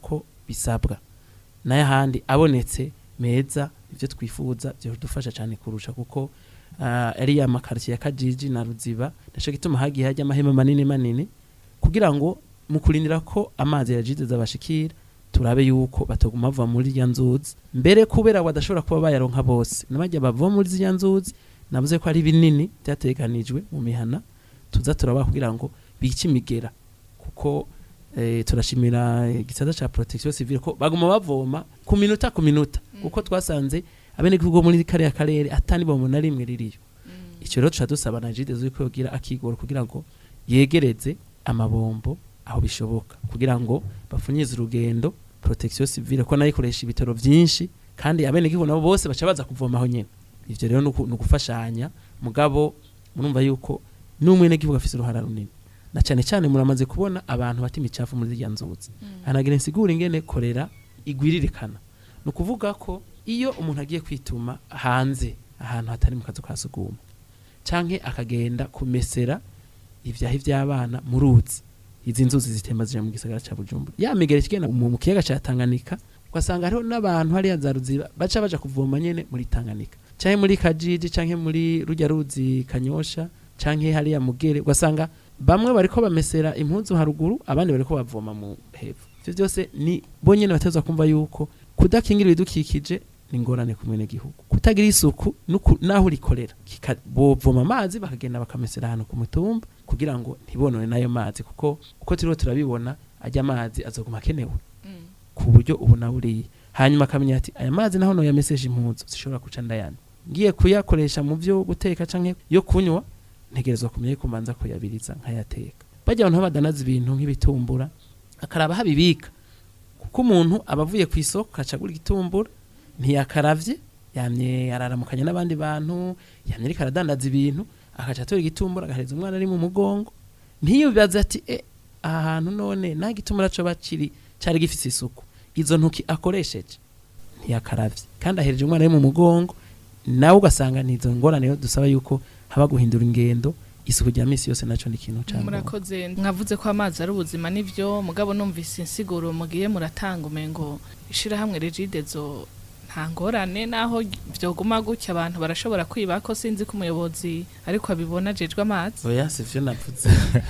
bisabwa n'ayahandi abonetse meza ibyo twifuza byadufasha cyane kurusha kuko ah, ariya makaritiye ya kajiji na ruziba naco gituma hagiye hajya amahema manini manini kugira ngo mu kurindira ko amazi ya jide zabashikira turabe yuko bataguma bava muri ya nzuzi mbere kubera badashobora kuba bayaronka bose nabajya bava muri ziriya nzuzi navuze ko ari binini byateganijwe mu mihana tuza turabaha kugira ngo bice imigera kuko eh, turashimira igisata ca protection civile ko baguma bavoma ku minota ku minota kuko twasanze abenegihugu bo muri kariya karere atani bomo na rimwe ririyo icyo rero tuca dusaba na jide zuko yogira akigoro kugira ngo yegereze amabombo aho bishoboka kugira ngo bafunyize urugendo protection civile ko nayo ikoresha ibitaro byinshi kandi abenegihugu nabo bose baca baza kuvoma aho nyene ivyo rero nuku- ni ugufashanya mugabo murumva yuko n'umwenegihugu afise uruhara runini na cyane cyane muramaze kubona abantu bata imicafu muri zirya nzuzi hanagira insigura ingene korera igwiririkana ni ukuvuga ko iyo umuntu agiye kwituma hanze ahantu hatari mu kazu ka suguma canke akagenda kumesera ivyahi vy'abana mu ruzi izi nzuzi zitemba zija mu gisagara ca bujumbura ya migera ikigenda mu mu kiyaga ca tanganyika ugasanga hariho n'abantu hariya za ruziba baca baja kuvoma nyene muri tanganyika canke muri kajiji canke muri rujya ruzi kanyosha canke hariya mugere ugasanga bamwe bariko bamesera impuzu haruguru abandi bariko bavoma mu hepfo ivyo byose ni bo nyene batezwa kumva yuko kudakingira ibidukikije ni ingorane ku gihugu kutagira isuku nuku- naho urikorera Kika- bovoma amazi bakagenda bakamesera ahantu ku mutumba kugira ngo ntibonone n'ayo mazi kuko uko turiho turabibona ajya amazi azoguma akenewe ku buryo ubu na buriya hanyuma akamenya ati aya mazi naho noyamesesha impuzu zishobora guca ndayandi ngiye kuyakoresha mu byo guteka canke yo kunywa ntegerezwa kumenya ko manza kuyabiriza nkayateka bajya abantu badanaza ibintu nk'ibitumbura akaraba habibika kuko umuntu aba avuye ku isoko akaca agura igitumbura ntiyakaravye yamye araramukanya n'abandi bantu yamye ariko aradandaza ibintu akaca atora igitumbura agahereza umwana ari mu mugongo ntiyubaze ati e aha hantu none nta gitumbura coba kiri cari gifise isuku izo ntoki akoresheje ntiyakaravye kandi ahereje umwana ari mu mugongo nawe ugasanga ni izo ngorane rero dusaba yuko haba guhindura ingendo isuku rya misi yose naco ni ikintu ca ngombwa. murakoze mwavuze ko amazi ari ubuzima nivyo mugabo numvise insiguro mugiye muratanga umengo ishirahamwe regidezo nta ngorane naho vyoguma gutya abantu barashobora kwiba ko sinzi ko umuyobozi ariko abibona ajejwe amazi oya sivyo navuze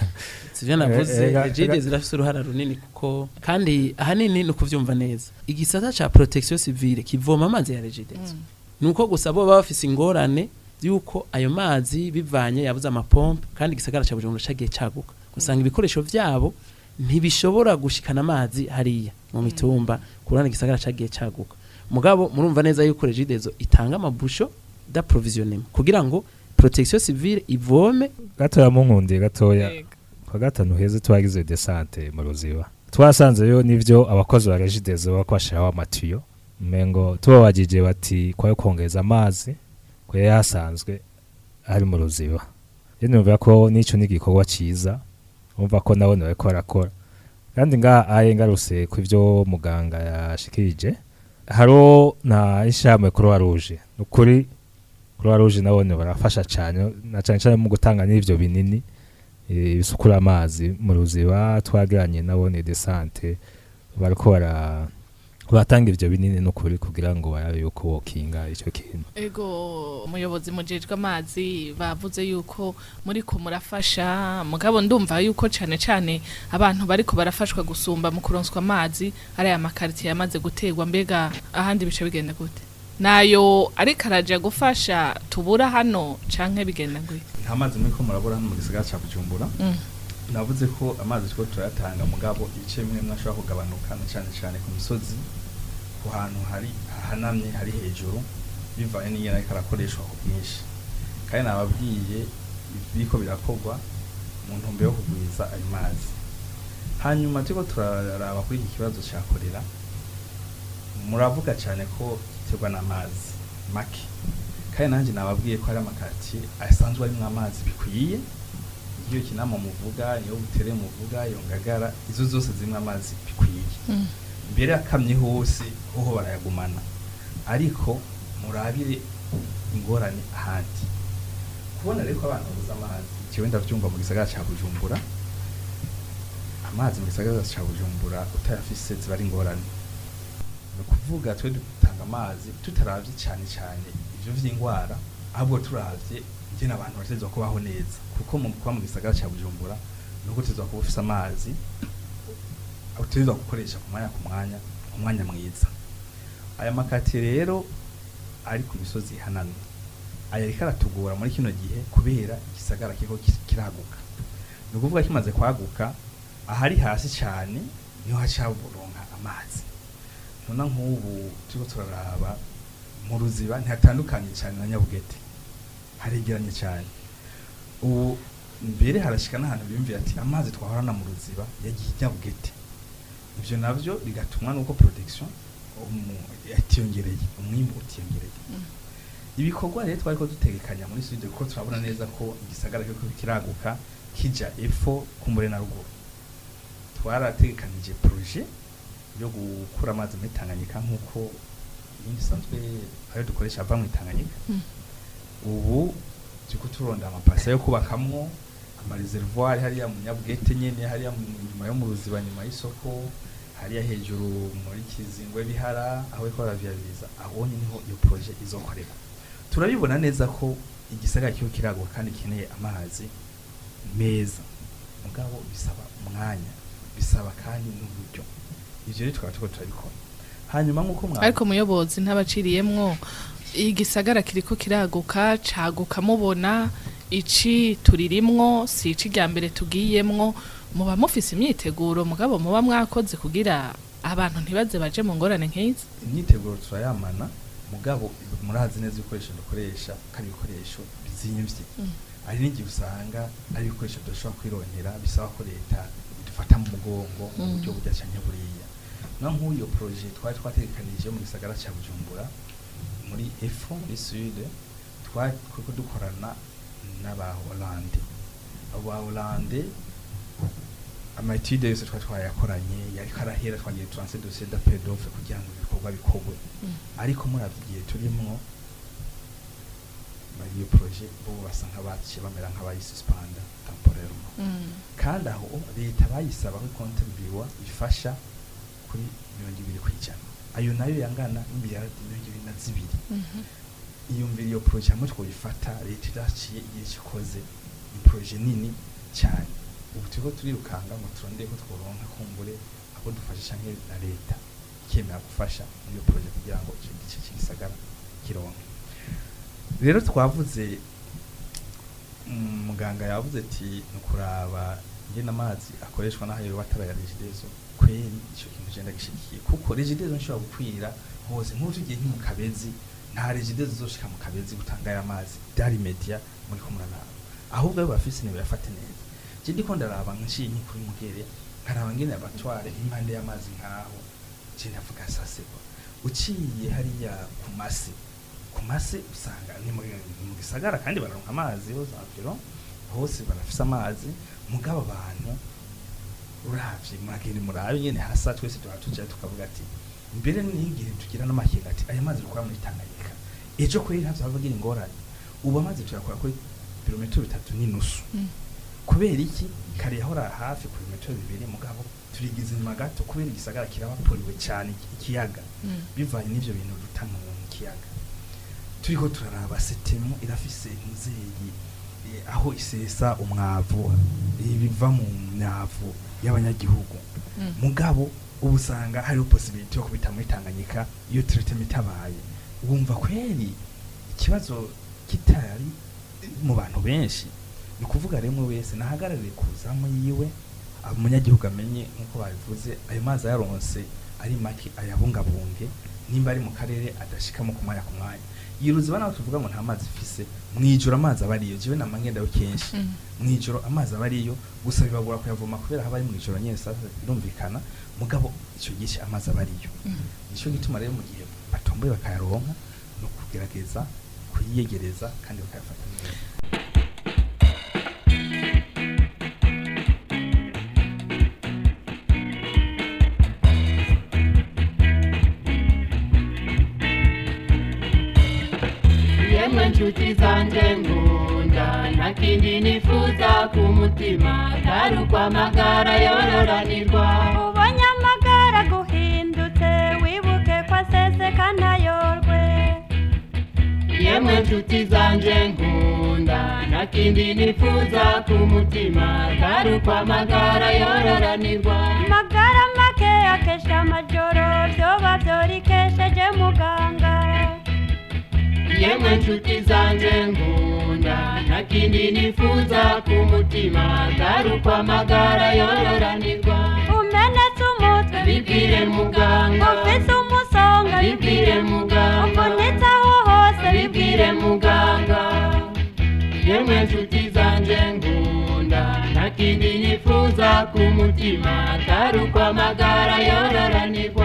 sivyo navuze Eh, eh, regide eh, zirafise uruhara runini kuko kandi ahanini ni ukuvyumva neza igisata ca protection civile kivoma amazi ya regide nuko gusa bo baba bafise ingorane yuko ayo mazi bivanye yabuze amapompe kandi igisagara ca Bujumbura cagiye caguka usanga ibikoresho vyabo ntibishobora gushikana amazi hariya mu mitumba kurana igisagara cagiye caguka mugabo murumva neza yuko regidezo itanga amabusho d'approvisionnement kugira ngo protection civile ivome gatoya munkundiye gatoya kwa gatanu heza twagize desante mu ruziba twasanzeyo n'ivyo abakozi ba regidezo bako bashiraho amatiyo mengo tubabajije bati kwayo kongeza amazi ko yari yasanzwe ari mu ruziba rero numva ko n'ico ni igikorwa ciza umva ko nabone bariko barakora kandi ngaha aye ngarutse ku ivyo muganga yashikirije hariho na ishyirahamwe croix rouge ni ukuri croix rouge nabone barafasha cane na cane cane mu gutanga n'ivyo binini eh, bisukura amazi mu ruziba twagiranye nabone desante bariko bara batanga ivyo binini n'ukuri kugira ngo barabe yuko wokinga ico kintu ego umuyobozi mujejwe amazi bavuze yuko muri ko murafasha mugabo ndumva yuko cane cane abantu bariko barafashwa gusumba mu kuronswa amazi ari aya makaritiye yamaze gutegwa mbega ahandi bice bigenda gute nayo ariko araja gufasha tubura hano canke bigenda gute nta mazi muri ko murabura hano mu gisagara ca bujumbura Mm. navuze ko amazi turiko turayatanga mugabo ibice bimwe bimwe ashobora kugabanuka na cane cane ku misozi ku hantu hari hahanamye hari hejuru bivanye n'ingene ariko arakoreshwa ku bwinshi kandi nababwiye biriko birakorwa mu ntumbero yo kugwiza ayo mazi hanyuma turiko turaraba kuri iki kibazo ca korera muravuga cane ko giterwa n'amazi make kandi nanjye nababwiye ko hari amakatiye asanzwe arimwo amazi bikwiye iyo kinama muvuga iyo butere muvuga iyo ngagara izo zose zimwe amazi bikwiye mbere akamye hose hoho barayagumana ariko murabire ingorane ahandi kubona rero ko abantu babuze amazi kiwe ndavyumva mu gisagara ca bujumbura amazi mu gisagara ca bujumbura utayafise ziba ari ingorane ukuvuga twe dutanga amazi tutaravye cyane cyane ivyo vy'ingwara ahubwo turavye ingene abantu bategerezwa kubaho neza kuko mu kuba mu gisagara cya bujumbura nuko utegerezwa kuba ufise amazi utegerezwa gukoresha ku mwanya ku mwanya umwanya mwiza aya makati rero ari ku misozi ihanamye aya ariko aratugora muri kino gihe kubera igisagara kiriko ki- kiraguka ni ukuvuga kimaze kwaguka ahari hasi cyane niho haca buronka amazi nona nk'ubu turiko turaraba mu ruziba ntihatandukanye cyane na nyabugete haregeranye cyane ubu mbere harashika n'ahantu biyumvira ati amazi twahorana mu ruziba yagiye i nyabugete ivyo navyo bigatumwa nuko protection umu- yatiyongereye umwimbu utiyongereye ibikorwa rero twariko dutegekanya muri sud kuko turabona neza ko igisagara kiriko kiraguka kija epfo kumbure na ruguru twarategekanije projet yo gukura amazi muri Tanganyika nk'uko ibindi sanzwe ayo dukoresha ava mu Tanganyika Mm. ubu turiko turonda amapasa yo kubakamwo amareservoir hariya mu nyabugete nyene hariya mu nyuma yo mu ruziba nyuma y'isoko hariya hejuru muri kizingwe bihara aho bariko baravyariza aho niho iyo projet izokorera turabibona neza ko igisagara kiho kiragwa kandi gikeneye amazi meza mugabo bisaba umwanya bisaba kandi n'uburyo ivyo rero tukaba turiko turabikora hanyuma nk'uko mwa ariko muyobozi ntabaciriyemwo igisagara kiriko kiraguka caguka mubona ici turirimwo si ici rya mbere tugiyemwo muba mufise imyiteguro mugabo muba mwakoze kugira abantu ntibaze baje mu ngorane nk'izi imyiteguro turayamana mugabo murazi neza ibikoresho dukoresha kandi ibikoresho bizimvye Mm. hari n'igihe usanga ari ibikoresho tudashobora kwironkera bisaba ko leta idufata mu mugongo mu Mm. buryo burya canke buriya no nk'uyo projet twari twategekanije mu gisagara ca bujumbura muri efo muri sud twari kuko dukorana n'aba Hollande abo ba Hollande amatide yose twari twayakoranye yariko arahera twagiye turanse dossier d'appel d'offre kugira ngo ibikorwa bikorwe Mm. ariko muravye igihe turimwo bari iyo projet bo basa nk'abaciye bamera nk'abayisuspanda temporairement kandi aho leta bayisaba ko kontribuwa ifasha kuri mirongo ibiri kw'ijana ayo nayo yangana n'imiliyaradi mirongo ibiri na zibiri iyumvira iyo projet hamwe twoyifata leta idaciye igihe gikoze ni projet nini cyane ubu turiko turirukanga ngo turondeye ko tworonka kumbure abo dufashisha nke na leta ikemera gufasha muri iyo projet kugira ngo ico gice cy'igisagara kironke rero twavuze mm, muganga yavuze ati ni ukuraba ingene amazi akoreshwa n'aho yoba ataraya regidezo kweri ico kintu je ndagishigikiye kuko regidezo nshobora gukwira hose nk'ubu tugiye nko mu kabezi nta regidezo zoshika mu kabezi gutanga aya mazi dari media muri ko muraraba ahubwo ayo bafise nibo yafate neza je ndiko ndaraba nciye nki kuri mugere nkaraba ngene abatware impande y'amazi nkaho je ndavuga saseba uciye hariya ku masi ku masi usanga ni mu ni mu gisagara kandi bararonka amazi hose environ hose barafise amazi mugabo abantu uravye muragenda murabe nyene hasa twese tuba tuja tukavuga ati mbere n'igihe tugira n'amakenga ati aya mazi dukora muri Tanganyika ejo kweri ntavyo bavugira ingorane ubu amazi tuyakora kuri birometero bitatu n'inusu Mm. kubera iki kare yahora hafi ku birometero bibiri mugabo turigize inyuma gato kubera igisagara kirabaporiwe cyane iki- ikiyaga bivanye n'ivyo bintu duta mu kiyaga turiko turaraba setemu irafise muzeyi eh, aho isesa umwavu ibiva mu myavu y'abanyagihugu mugabo ubu usanga hariho possibility yo kubita muri Tanganyika iyo treatment itabaye wumva kweri ikibazo kitari mu bantu benshi ni kuvuga rero umwe wese nahagarare kuzamu yiwe umunyagihugu amenye nk'uko babivuze ayo mazi ayaronse ari make ayabungabunge nimba ari mu karere adashikamo ku mwanya ku mwanya yiruziba naho tuvuga ngo nta mazi ifise mwijoro amazi aba ariyo jewe nama ngendayo kenshi Mm. mwijoro amazi aba ariyo gusa bibagora kuyavoma kubera haba ari mwijoro nyene sasa birumvikana mugabo ico gihe amazi aba ariyo nico gituma rero mu gihe batomboye bakayaronka no kugerageza kuyiyegereza kandi bakayafata neza yemwe nshuti zanjye ngunda nta kindi nifuza ku mutima atari ukwamagara yororanirwa ubonye amagara guhindutse wibuke ko aseze yemwe nshuti zanje nkunda nta kindi nifuza ku mutima atari uko amagara yororanirwa magara make akesha amajoro vyoba vyorikesheje muganga yemwe nshuti zanje nkunda nta kindi nifuza ku mutima atari uko amagara yororanirwa umenetse umutwe bibwire muganga ufise umusonga bibwire muganga uvunitse aho hose bibwire muganga yemwe nshuti zanje nkunda nta kindi nifuza ku mutima atari uko amagara yororanirwa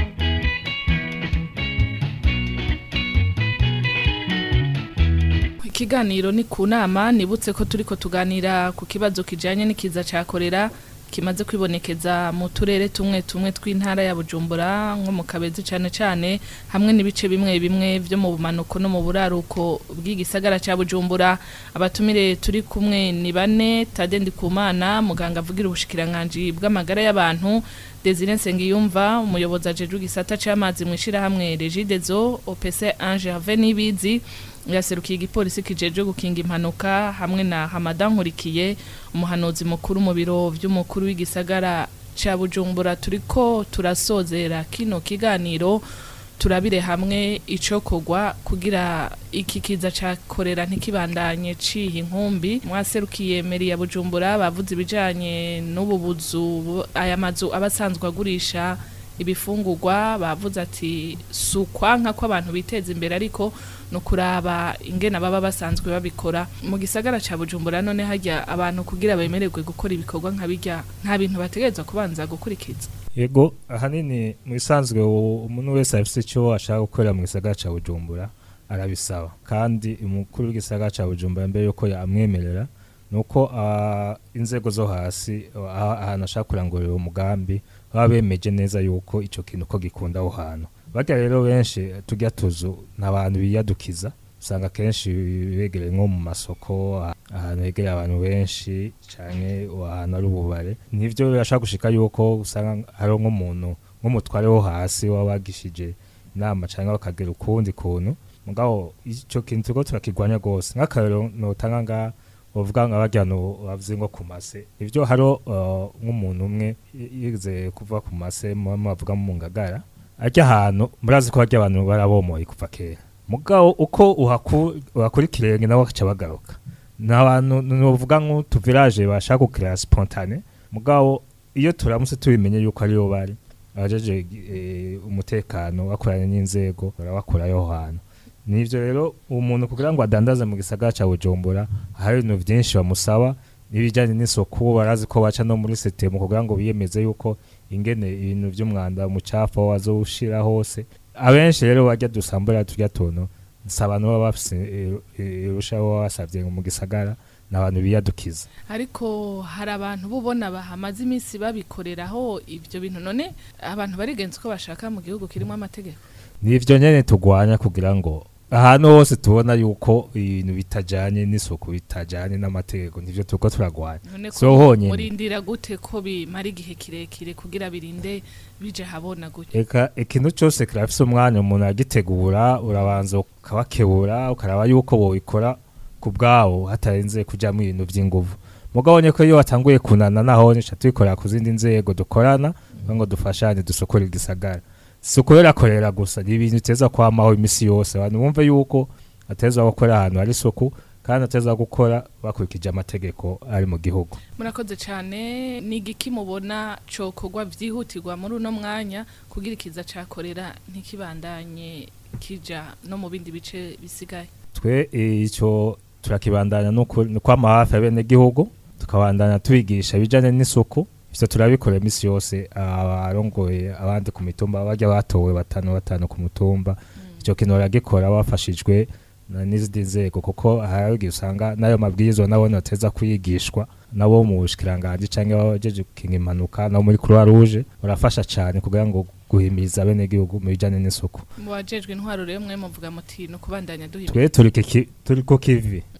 ikiganiro ni ku nama nibutse ko turiko tuganira ku kibazo kijanye n'ikiza ca korera kimaze kwibonekeza mu turere tumwe tumwe tw'intara ya Bujumbura nko mu Kabezi cane cane hamwe n'ibice bimwe bimwe vyo mu bumanuko no mu buraruko bw'igisagara ca Bujumbura abatumire turi kumwe ni bane Tade Ndikumana muganga avugira ubushikiranganji bw'amagara y'abantu Desire Nsengiyumva umuyobozi ajejwe igisata c'amazi mwishira hamwe Regidezo OPC Ange Have Nibizi yaserukiye igipolisi kijeje gukinga impanuka hamwe na Hamadan Nkurikiye umuhanuzi mukuru mu biro vy'umukuru w'igisagara ca Bujumbura turiko turasozera kino kiganiro turabire hamwe icokorwa kugira iki kiza ca korera ntikibandanye ciha inkumbi mwaserukiye meri ya Bujumbura bavuze ibijanye n'ubu buzu aya mazu abasanzwe agurisha ibifungurwa bavuze ati sukwa nka ko abantu biteza imbere ariko no kuraba ingena baba basanzwe babikora mu gisagara ca Bujumbura none hajya abantu kugira bemererwe gukora ibikorwa nka bijya nta bintu bategerezwa kubanza gukurikiza yego ahanini mu bisanzwe u- umuntu wese afite icyo ashaka gukorera mu gisagara cya bujumbura arabisaba kandi umukuru w'igisagara cya bujumbura mbere yuko yamwemerera ni uko ah, inzego zo hasi ah, ahantu ashaka kurangurira umugambi baba bemeje neza yuko icyo kintu ko gikunda aho hantu barya rero benshi tujya tuzu ni abantu biyadukiza usanga akenshi begereye nko mu masoko ah- ahantu hegereye abantu benshi cyane ahantu ari ububare nivyo birashaka gushika yuko usanga hari nk'umuntu nk'umutware wo hasi waba wagishije inama cyangwa bakagera ukundi kuntu mugabo icyo kintu turiko turakigwanya rwose nk'akarero notanga nga uvuga nka barya no bavuze ngo ku mase ivyo haro uh, nk'umuntu umwe y- yize kuva ku mase muba mubavuga mu ngagara arya ahantu murazi ko barya abantu barabomoye kuva kera mugabo uko uhaku- uhakura ikirenge nabo bakaca bagaruka ni abantu nuvuga nk'utu village bashaka gukira spontane mugabo iyo turamutse tubimenye yuko ariyo bari abajeje eh, umutekano bakoranye n'inzego barabakurayo aho hantu nivyo rero umuntu kugira ngo adandaze mu gisagara ca Bujumbura hari ibintu vyinshi bamusaba n'ibijanye n'isuku barazi ko baca no muri setemu kugira ngo biyemeze yuko ingene ibintu vy'umwanda umucafu wazoshira hose abenshi rero bajya dusambura turya tuntu si abantu baba bafise irusha baba basavye mu gisagara ni abantu biyadukiza ariko hari abantu bubona bahamaze iminsi babikoreraho ibyo bintu none abantu barigenza uko bashaka mu gihugu kirimo amategeko nivyo nyene tugwanya kugira ngo ahantu hose tubona yuko ibintu bitajanye n'isuku bitajanye n'amategeko nivyo turiko turagwanya none ko so honyene murindira gute ko bimara igihe kirekire kugira birinde bije habona gute eka ikintu cyose kirafise umwanya umuntu agitegura urabanza ukabakebura ukaraba yuko bobikora ku bwawo hatarenze kujyamo ibintu by'inguvu mugabo nyeko iyo watanguye kunana naho nica tubikorera ku zindi nzego dukorana kugira ngo dufashanye dusukure igisagara si ukuberakorera gusa ni ibintu uteza kwamaho imisi yose abantu bumve yuko ateza gukora ahantu hari isuku kandi ateza gukora bakurikije amategeko ari mu gihugu murakoze cyane ni igiki mubona cokorwa byihutirwa muri uno mwanya kugira ikiza cakorera ntikibandanye kija no mu bindi bice bisigaye twe eh, ico turakibandanya n'ukuri- ni kwama hafi abenegihugu tukabandanya tubigisha ibijanye n'isuku ivyo turabikora imisi yose abarongoye abandi ku mitumba barya batowe batanu batanu ku mutumba ico kintu baragikora bafashijwe na n'izindi nzego kuko hari igihe usanga n'ayo mabwirizwa nabo bateza kwigishwa nabo mu bushikiranganji canke abajeje gukinga impanuka nabo muri croix rouge barafasha cane kugira ngo guhimiriza abenegihugu mu bijanye n'isuku mu bajejwe intwaro rero mwe muvuga muti ni ukubandanya duhimira twe turi kiki- turi ku kivi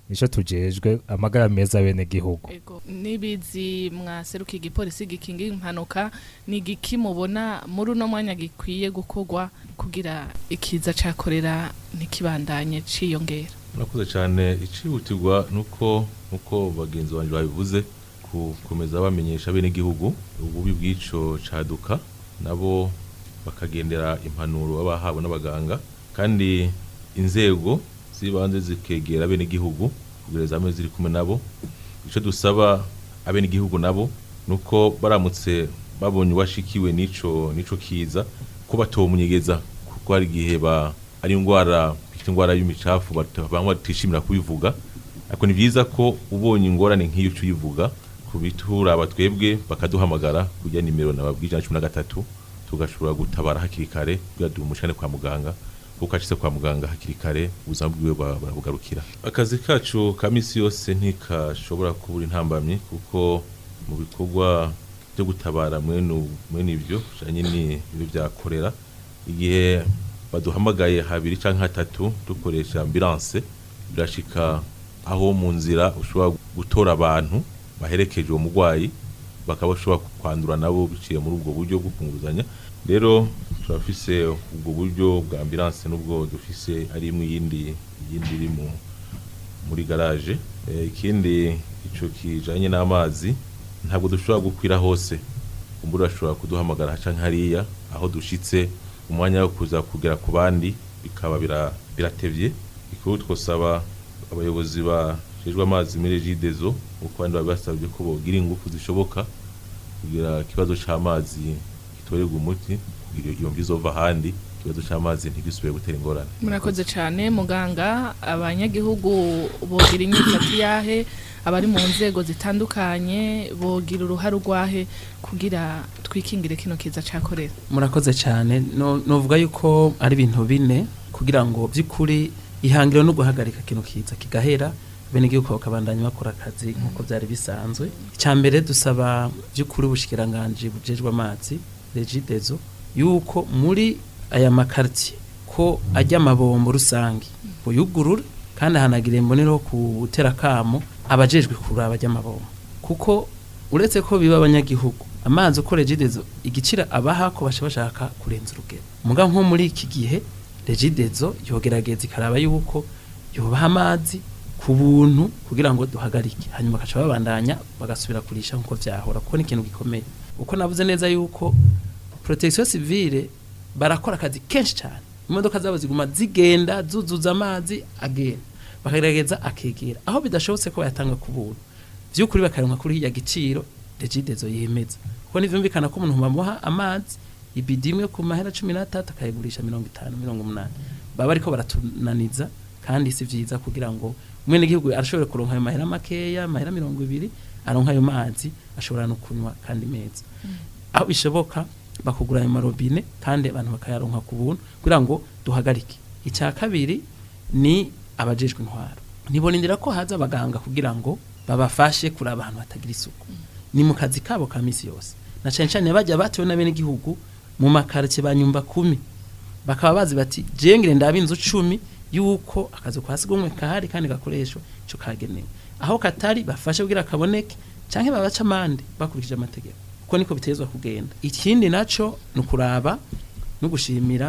nico tujejwe amagara meza bene gihugu Ego nibizi mwaseruka igipolisi gikinga impanuka ni igiki mubona muri uno mwanya gikwiye gukorwa kugira ikiza cakorera ntikibandanye ciyongera murakoze cyane icihutirwa nuko nuko bagenzi banjye babivuze gukomeza bamenyesha bene igihugu ububi bw'ico caduka nabo bakagendera impanuro baba bahawe n'abaganga kandi inzego zibanze zikegera bene igihugu kugira zame ziri kumwe nabo ico dusaba abene igihugu nabo nuko baramutse babonye uwashikiwe n'ico n'ico kiza ko batomunyegeza kuko hari igihe ba ari indwara bita indwara y'imicafu bata- bamwe batishimira kubivuga ariko ni byiza ko ubonye ingorane nk'iyo uca uyivuga kubitura abatwebwe bakaduhamagara kujya nimero nababwije ijana na cumi na gatatu tugashobora gutabara hakiri kare kugira dumushane kwa muganga kuko acitse kwa muganga hakiri kare ubuzima bwiwe bwa- burabugarukira akazi kacu ka misi yose ntikashobora kubura intambamyi kuko mu bikorwa byo gutabara mwene ubu- mwene ibyo bijanye n'ibyo byakorera igihe baduhamagaye habiri canke hatatu dukoresha ambulance birashika aho mu nzira ushobora gutora abantu baherekeje uwo murwayi bakaba bashobora kwandura nabo biciye muri ubwo buryo bwo kunguzanya rero turafise ubwo buryo bwa ambulance n'ubwo dufise ari imwe iyindi iyindi iri mu muri garage Eh, ikindi ico kijanye n'amazi ntabwo dushobora gukwira hose kumbura ashobora kuduhamagara canke hariya aho dushitse umwanya wo kuza kugera ku bandi bikaba bira- biratevye ikuru twosaba abayobozi bajejwe amazi muri regidezo uko abandi babasabye ko bogira ingufu zishoboka kugira ikibazo c'amazi gitorerwa umuti kugira iyo mvi izova ahandi ikibazo c'amazi ntigisubire gutera ingorane murakoze cyane muganga abanyagihugu bogira inyifati yahe abari mu nzego zitandukanye bogira uruhare urwahe kugira twikingire kino kiza cakorera murakoze cyane no novuga yuko ari ibintu bine kugira ngo by'ukuri ihangiro no guhagarika kino kiza kigahera bene igihugu bakabandanya bakora akazi nk'uko byari bisanzwe icya mbere dusaba by'ukuri ubushikiranganje bujejwe amazi regidezo yuko muri aya makaritiye ko ajya amabombo rusange buyugurura kandi ahanagire imbonero gutera akamo abajejwe kuraba ajya amabombo kuko uretse ko biba abanyagihugu amazi uko regidezo igicira abaha ko basha bashaka kurenza urugero muga nko muri iki gihe regidezo yogerageza ikaraba yuko yubaha amazi ku buntu kugira ngo duhagarike hanyuma bakaca babandanya bagasubira kurisha nk'uko vyahora kuko ni ikintu gikomeye uko navuze neza yuko protection civile barakora akazi kenshi cyane imodoka zabo ziguma zigenda zuzuza amazi agenda bakagerageza akegera aho bidashobotse ko bayatanga ku buntu by'ukuri bakaronka kuri ya giciro regidezo yemeza kuko nivyumvikana ko umuntu bamuha amazi ibidi imwe ku mahera cumi n'atatu akayigurisha mirongo itanu mirongo umunani baba bariko baratunaniza kandi si vyiza kugira ngo umwene gihugu arashobora kuronka ayo mahera makeya amahera mirongo ibiri aronka ayo mazi ashobora no kunywa kandi meza aho bishoboka bakugura ayo marobine kandi abantu bakayaronka ku buntu kugira ngo duhagarike icya kabiri ni abajejwe intwaro nibonindira ko haza abaganga kugira ngo babafashe kuri abantu batagira isuku ni mu kazi kabo ka misi yose na cyane cyane bajya batewe na bene igihugu mu makaritsiye ba nyumba kumi bakaba bazi bati jengere ndaba inzu cumi yuko akazi kwa sigumwe kahari kandi gakoreshwa ico kagenewe aho katari bafashe kugira kaboneke canke babaca amande bakurikije amategeko kuko niko bitezwa kugenda ikindi naco ni ukuraba no gushimira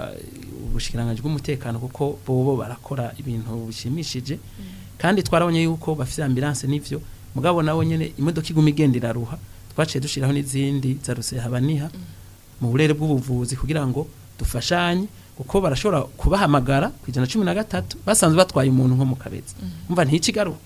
uh, ubushikiranganje bw'umutekano kuko bobo barakora ibintu bishimishije kandi twarabonye yuko bafite ambulance n'ivyo mugabo nawe nyene imodoka iguma igenda iraruha twaciye dushiraho n'izindi za rusehabaniha mu burere bw'ubuvuzi kugira ngo dufashanye kuko barashobora kubahamagara ku ijana cumi na gatatu basanzwe batwaye umuntu nko mu kabezi umva ntikigaruka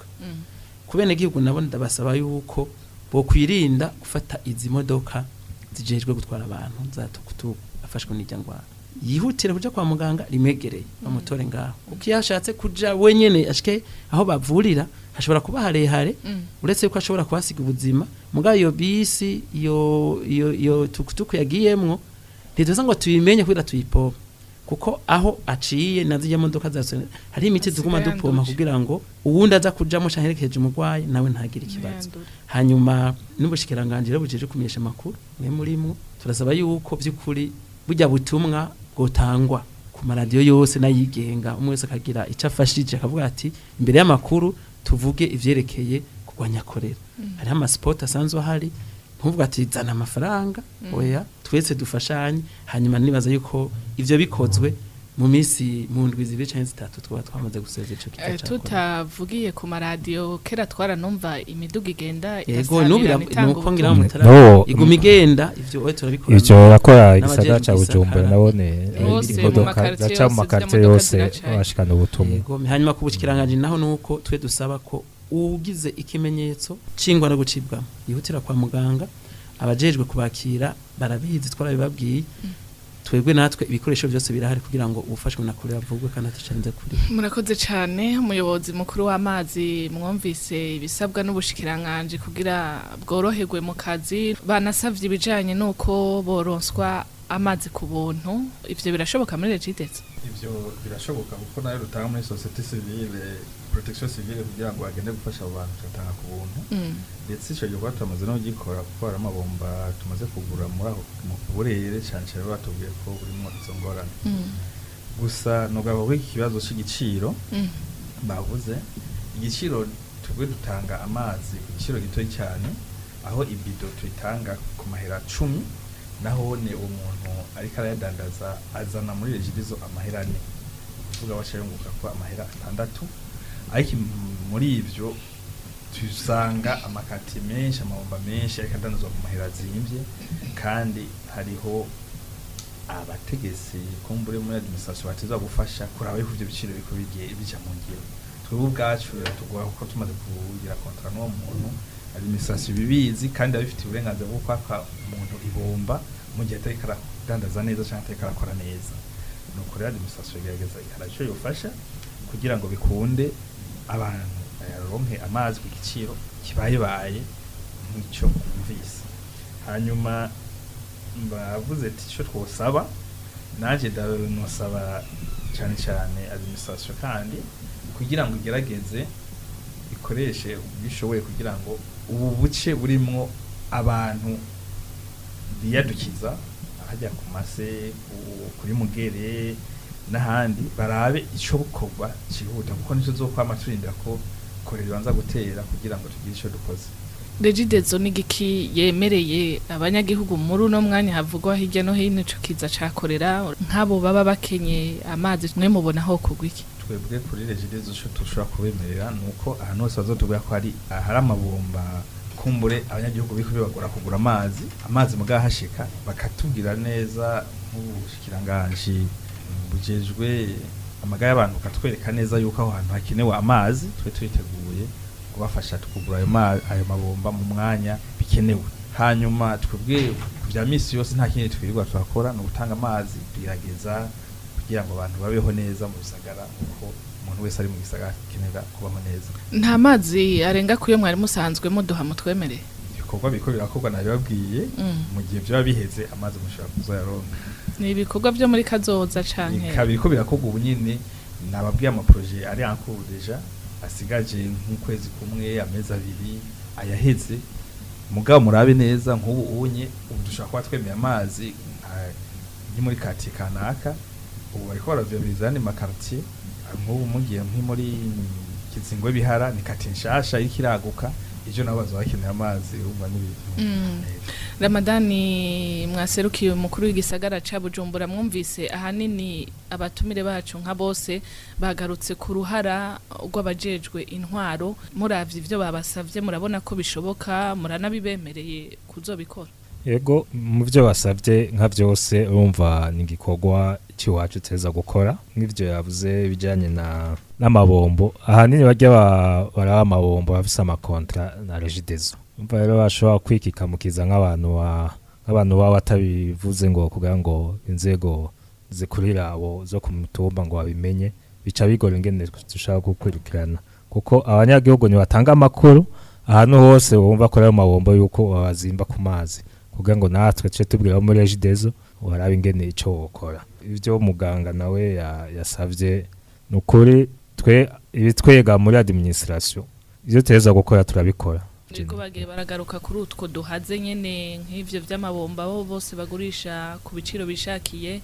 ku bene gihugu nabo ndabasaba yuko bokwirinda gufata izi modoka zijejwe gutwara abantu za tukutuku afashwe n'ijya ndwara yihutire kuja kwa muganga rimwegereye bamutore ngaho uko iyo ashatse kuja wenyene ashike aho bavurira hashobora kuba harehare uretse yuko ashobora kuhasiga ubuzima mugabo iyo bisi iyo iyo iyo tukutuku yagiyemwo ntituza ngo tuyimenye kugira tuyipompe kuko aho aciye nazijya modoka zaso hari imiti tuguma Asigaye dupompa yanduje. kugira ngo uwundi aza kujamo canke herekeje umurwayi nawe ntagire ikibazo Ntiyandure. hanyuma n'ubushikiranganje rero bujeje kumenyesha amakuru mwe murimwo turasaba yuko by'ukuri burya butumwa bwotangwa ku maradiyo yose n'ayigenga umwe wese akagira icyo afashije akavuga ati imbere y'amakuru tuvuge ivyerekeye kurwanya korera hariho amasipoti asanzwe ahari ntuvuga ati zana amafaranga oya twese dufashanye hanyuma nibaza yuko ivyo bikozwe mu minsi mu ndwi zibiri canke zitatu twaba twamaze gusezera ico Eh, kigo ca korera tutavugiye ku maradiyo kera twaranumva imiduga igenda yego nubu igasamirana itanga nuko ngira ubutumwa. mutara No. iguma igenda ivyo oye turabikora ivyo yakora igisagara n'abajejwe ca bujumbura igisagara. nabone Bose mu imodoka makaritiye zaca mu yose, makaritiye z'imodoka yose ziracaye. bashikana ubutumwa Yego, hanyuma ku bushikiranganje naho nuko twe dusaba ko ugize ikimenyetso cingwa no gucibwa yihutira kwa muganga abajejwe kubakira barabizi twarabibabwiye twebwe natwe ibikoresho byose birahari kugira ngo ubufashwe na kure bavugwe kandi atucenze kuri murakoze cyane umuyobozi mukuru w'amazi mwumvise ibisabwa n'ubushikiranganje kugira bworoherwe mu kazi banasavye ibijanye n'uko boronswa amazi ku buntu ivyo birashoboka muri regidetse ivyo birashoboka kuko nayo rutanga muri societe civile protection civile kugira ngo bagende gufasha abo bantu tugatanga ku buntu ndetse ico gikorwa turamaze no kugikora kuko hari amabomba tumaze kugura muri aho mu burere cane cane batubwiye ko burimwo izo ngorane gusa nugabo ko iki kibazo c'igiciro bavuze igiciro tubwe dutanga amazi ku giciro gitoyi cyane aho ibido tuyitanga ku mahera cumi nahone umuntu ariko arayadandaza azana muri regidizo amahera ane kuvuga baca yunguka ko amahera atandatu ariko im- muri ivyo tusanga amakati menshi amabomba menshi ariko adandazwa ku mahera azimvye kandi hariho abategetsi kumbure muri administration bateza gufasha kuraba yuko ivyo biciro biko bigiye bija mu ngiro twebwe ubwacu biratugora kuko tumaze kugira kontra n'uwo muntu administration ibibizi kandi abifitiye uburenganzira bwo kwaka umuntu ibomba mu gihe atariko aradandaza neza canke atariko arakora neza nuko rero administration igerageza ikora ico yofasha kugira ngo bikunde abantu bayaronke amazi ku giciro kibayebaye nk'ico bumvise hanyuma bavuze ati icyo twosaba nanjye ndanosaba cyane cyane administration kandi kugira ngo igerageze ikoreshe ubwishoboye kugira ngo ubu buce burimwo abantu biyadukiza hajya ku mase ku- kuri mugere n'ahandi barabe icyo bukorwa cyihuta kuko nicyo zokwama turindira ko kore ribanza gutera kugira ngo tugire icyo dukoze regidezo ni igiki yemereye abanyagihugu muri uno mwanya havugwa hirya no hino ico kiza cakorera nk'abo baba bakenye amazi mwe mubona aho kugwa iki twebwe kuri regidezo icyo dushobora kubemerera ni uko ahantu hose bazotubwira ko hari ahari amabomba kumbure abanyagihugu biko bibagora kugura amazi amazi mugahashika bakatubwira neza nk'ubushikiranganji bujejwe amagara y'abantu bakatwereka neza yuko aho hantu hakenewe amazi twe turiteguye kubafasha kugura ayo ma- ayo mabomba mu mwanya bikenewe hanyuma twebwe ku bya misi yose nta kindi twirirwa turakora ni ugutanga amazi tugerageza kugira ngo abantu babeho neza mu bisagara kuko umuntu wese ari mu gisagara akenera kubaho neza nta mazi arenga kuyo mwari musanzwe muduha mutwemereye ibikorwa biriko birakorwa nabibabwiye Mm. mu gihe byaba biheze amazi mushobora kuzoyaronka ni ibikorwa byo muri kazoza canke ikaba biriko birakorwa ubu nyine nababwiye amaproje ari en cours deja asigaje nk'ukwezi kumwe amezi abiri ayaheze mugabo murabe neza nk'ubu unye ubu dushobora kuba twemeye amazi nka- nki muri katiye kanaka ubu bariko baraviyabiliza ayandi makartier nk'ubu mugiye nki muri kizingwe bihara ni katiye nshasha iriko iraguka ivyo nabo bazoba bakeneye amazi urumva n'ibintu Mm. ramadani mwaserukiye umukuru w'igisagara ca bujumbura mwumvise ahanini abatumire bacu nka bose bagarutse ku ruhara rw'abajejwe intwaro muravye ivyo babasavye murabona ko bishoboka muranabibemereye kuzobikora yego mu byo basabye nka byose urumva ni igikorwa cy'iwacu teza gukora nk'ibyo yavuze ibijyanye na n'amabombo ahanini bajya ba- baraba amabombo bafise amakontra na regidezo umva rero bashobora kwikikamukiza nk'abantu ba- nk'abantu baba batabivuze ngo kugira ngo inzego zikurira abo zo ku mutumba ngo babimenye bica bigora ingene dushaka gukurikirana kuko abanyagihugu ntibatanga amakuru ahantu hose wumva ko ayo mabombo yuko babazimba ku mazi kugira ngo natwe tuce tubwira muri regidezo warabe ingene ico wokora ivyo muganga nawe ya- yasavye ni ukuri twe ibitwega muri administration ivyo tuheza gukora turabikora Ariko bagiye baragaruka kuri utwo duhaze nyene nk'ivyo vy'amabomba bo bose bagurisha ku biciro bishakiye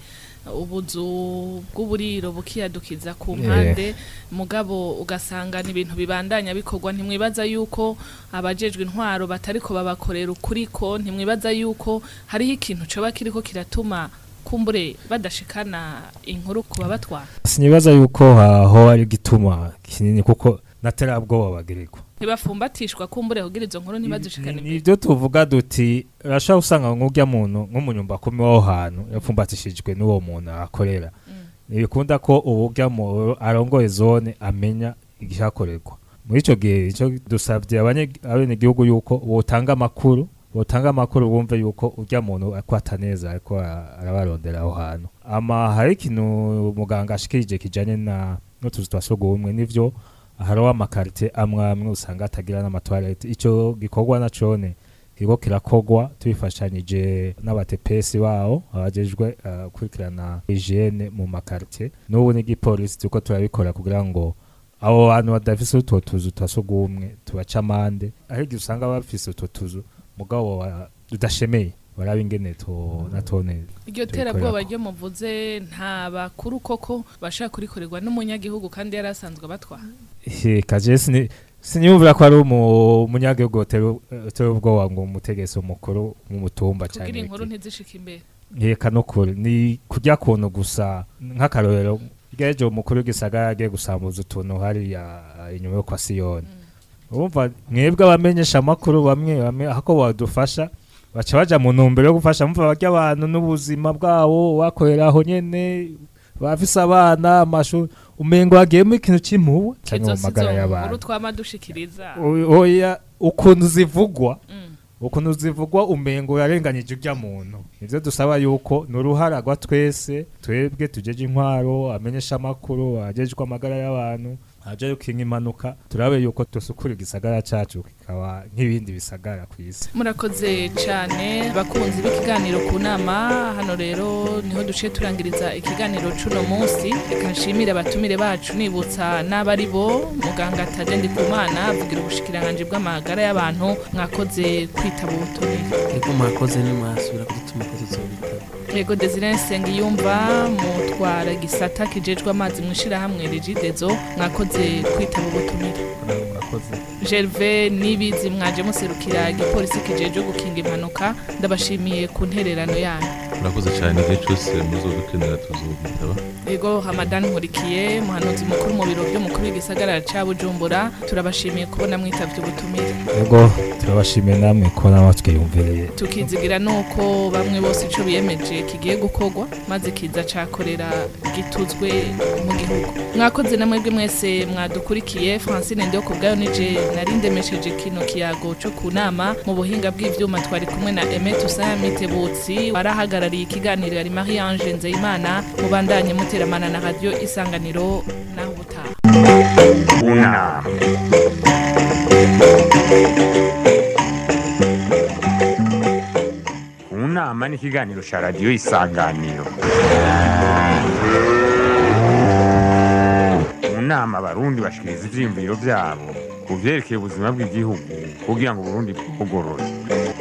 ubuzu bw'uburiro bukiyadukiza ku mpande mugabo ugasanga ni ibintu bibandanya bikorwa ntimwibaza yuko abajejwe intwaro batariko babakorera ukuriko ntimwibaza yuko hariho ikintu coba kiriko kiratuma kumbure badashikana inkuru ku babatwara sinibaza yuko aho ari gituma kinini kuko naterabwoba bagirirwa ntibafumbatishwa kumbure kugira izo nkuru ntibazishikane imbere nibyo tuvuga duti urashobora usanga nk'urya muntu nk'umunyumba kumi w'aho hantu yapfumbatishijwe n'uwo muntu akorera ntibikunda ko uburya mu arongoye zone amenya igihakorerwa muri icyo gihe icyo dusabye abanye- abenegihugu yuko botanga amakuru botanga amakuru bumve yuko urya muntu akwata neza ariko ara- arabarondera aho hantu ama hari ikintu muganga ashikirije kijanye na n'utuzu twa sugumwe nivyo hariho amakarite amwe amwe usanga atagira n'amatoilette icyo gikorwa na cone kiriko kirakogwa tubifashanyije n'abatepesi bawo abajejwe uh, kurikirana hygiene mu makarite n'ubu n'igipolisi turiko turabikora kugira ngo abo bantu badafise utwo tuzu twa sugumwe tubaca amande aho igihe usanga bafise utwo tuzu mugabo wa- tudashemeye baraba ingene to natone iryo terabwoba ryo muvuze nta bakuru koko bashaka kurikorerwa n'umunyagihugu kandi yari asanzwe abatwara kaje sini siniyumvira ko ari umu- umunyagihugu utera utera ubwoba ngo umutegetsi mukuru mu mutumba kugira cyane inkuru ntizishike imbere yeka no kuri ni kurya kuntu gusa nk'akarorero bwejo umukuru w'igisagara yagiye gusambuza utuntu hariya eh, inyuma yo kwa siyoni urumva mwebwe abamenyesha amakuru bamwe bamwe ako badufasha baca baja mu ntumbero yo gufasha mumva barya abantu n'ubuzima bwabo bakoreraho nyene bafise abana amashuri umengo hagiyemo ikintu c'impuwe canke mu izo si magara zo y'abantu nkuru twama dushikiriza O- oya ukuntu zivugwa Mm. ukuntu zivugwa umengo yarenganyije urya muntu nivyo dusaba yuko ni uruhara rwa twese twebwe tujeje intwaro amenyesha amakuru ajejwe amagara y'abantu aje yukinga impanuka turabe yuko dusukura igisagara cacu kikaba nk'ibindi bisagara ku isi murakoze cyane bakunzi b'ikiganiro ku nama hano rero niho duciye turangiriza ikiganiro c'uno munsi reka nshimire abatumire bacu nibutsa n'abari bo muganga tadendi kumana avugira ubushikiranganji bw'amagara y'abantu mwakoze kwitaba ubutumire ego mwakoze nimwasubira kudutuma ko tuzobitaba yego desire nsengiyumva mutwara igisata kijejwe amazi mu ishirahamwe rigidezo mwakoze kwitaba ubutumire namwe murakoze gerve nibizi mwaje muserukira igipolisi kijejwe gukinga impanuka ndabashimiye ku ntererano yanyu murakoze cyane igihe cyose muzodukenera tuzobitaba yego hamadani nkurikiye muhanuzi mukuru mu biro by'umukuru w'igisagara ca bujumbura turabashimiye kubona mwitavye ubutumire ego turabashimiye namwe ko namwe twiyumvireye tukizigira nuko bamwe bose ico biyemeje kigiye gukorwa maze kiza cakorera gituzwe mu gihugu mwakoze na mwebwe mwese mwadukurikiye francine ndiho kubwayo nije narindemesheje kino kiyago co ku nama mu buhinga bw'ivyuma twari kumwe na emet usaya mitebutsi warahagarariye ikiganiro yari marie ange nzeyimana mubandanye muteramana na radio isanganiro naho ubutaha unama unama ni ikiganiro cya radiyo isanganiro mu nama abarundi bashikiriza ivyiyumviro vyabo ku vyerekeye ubuzima bw'igihugu kugira ngo uburundi bugorore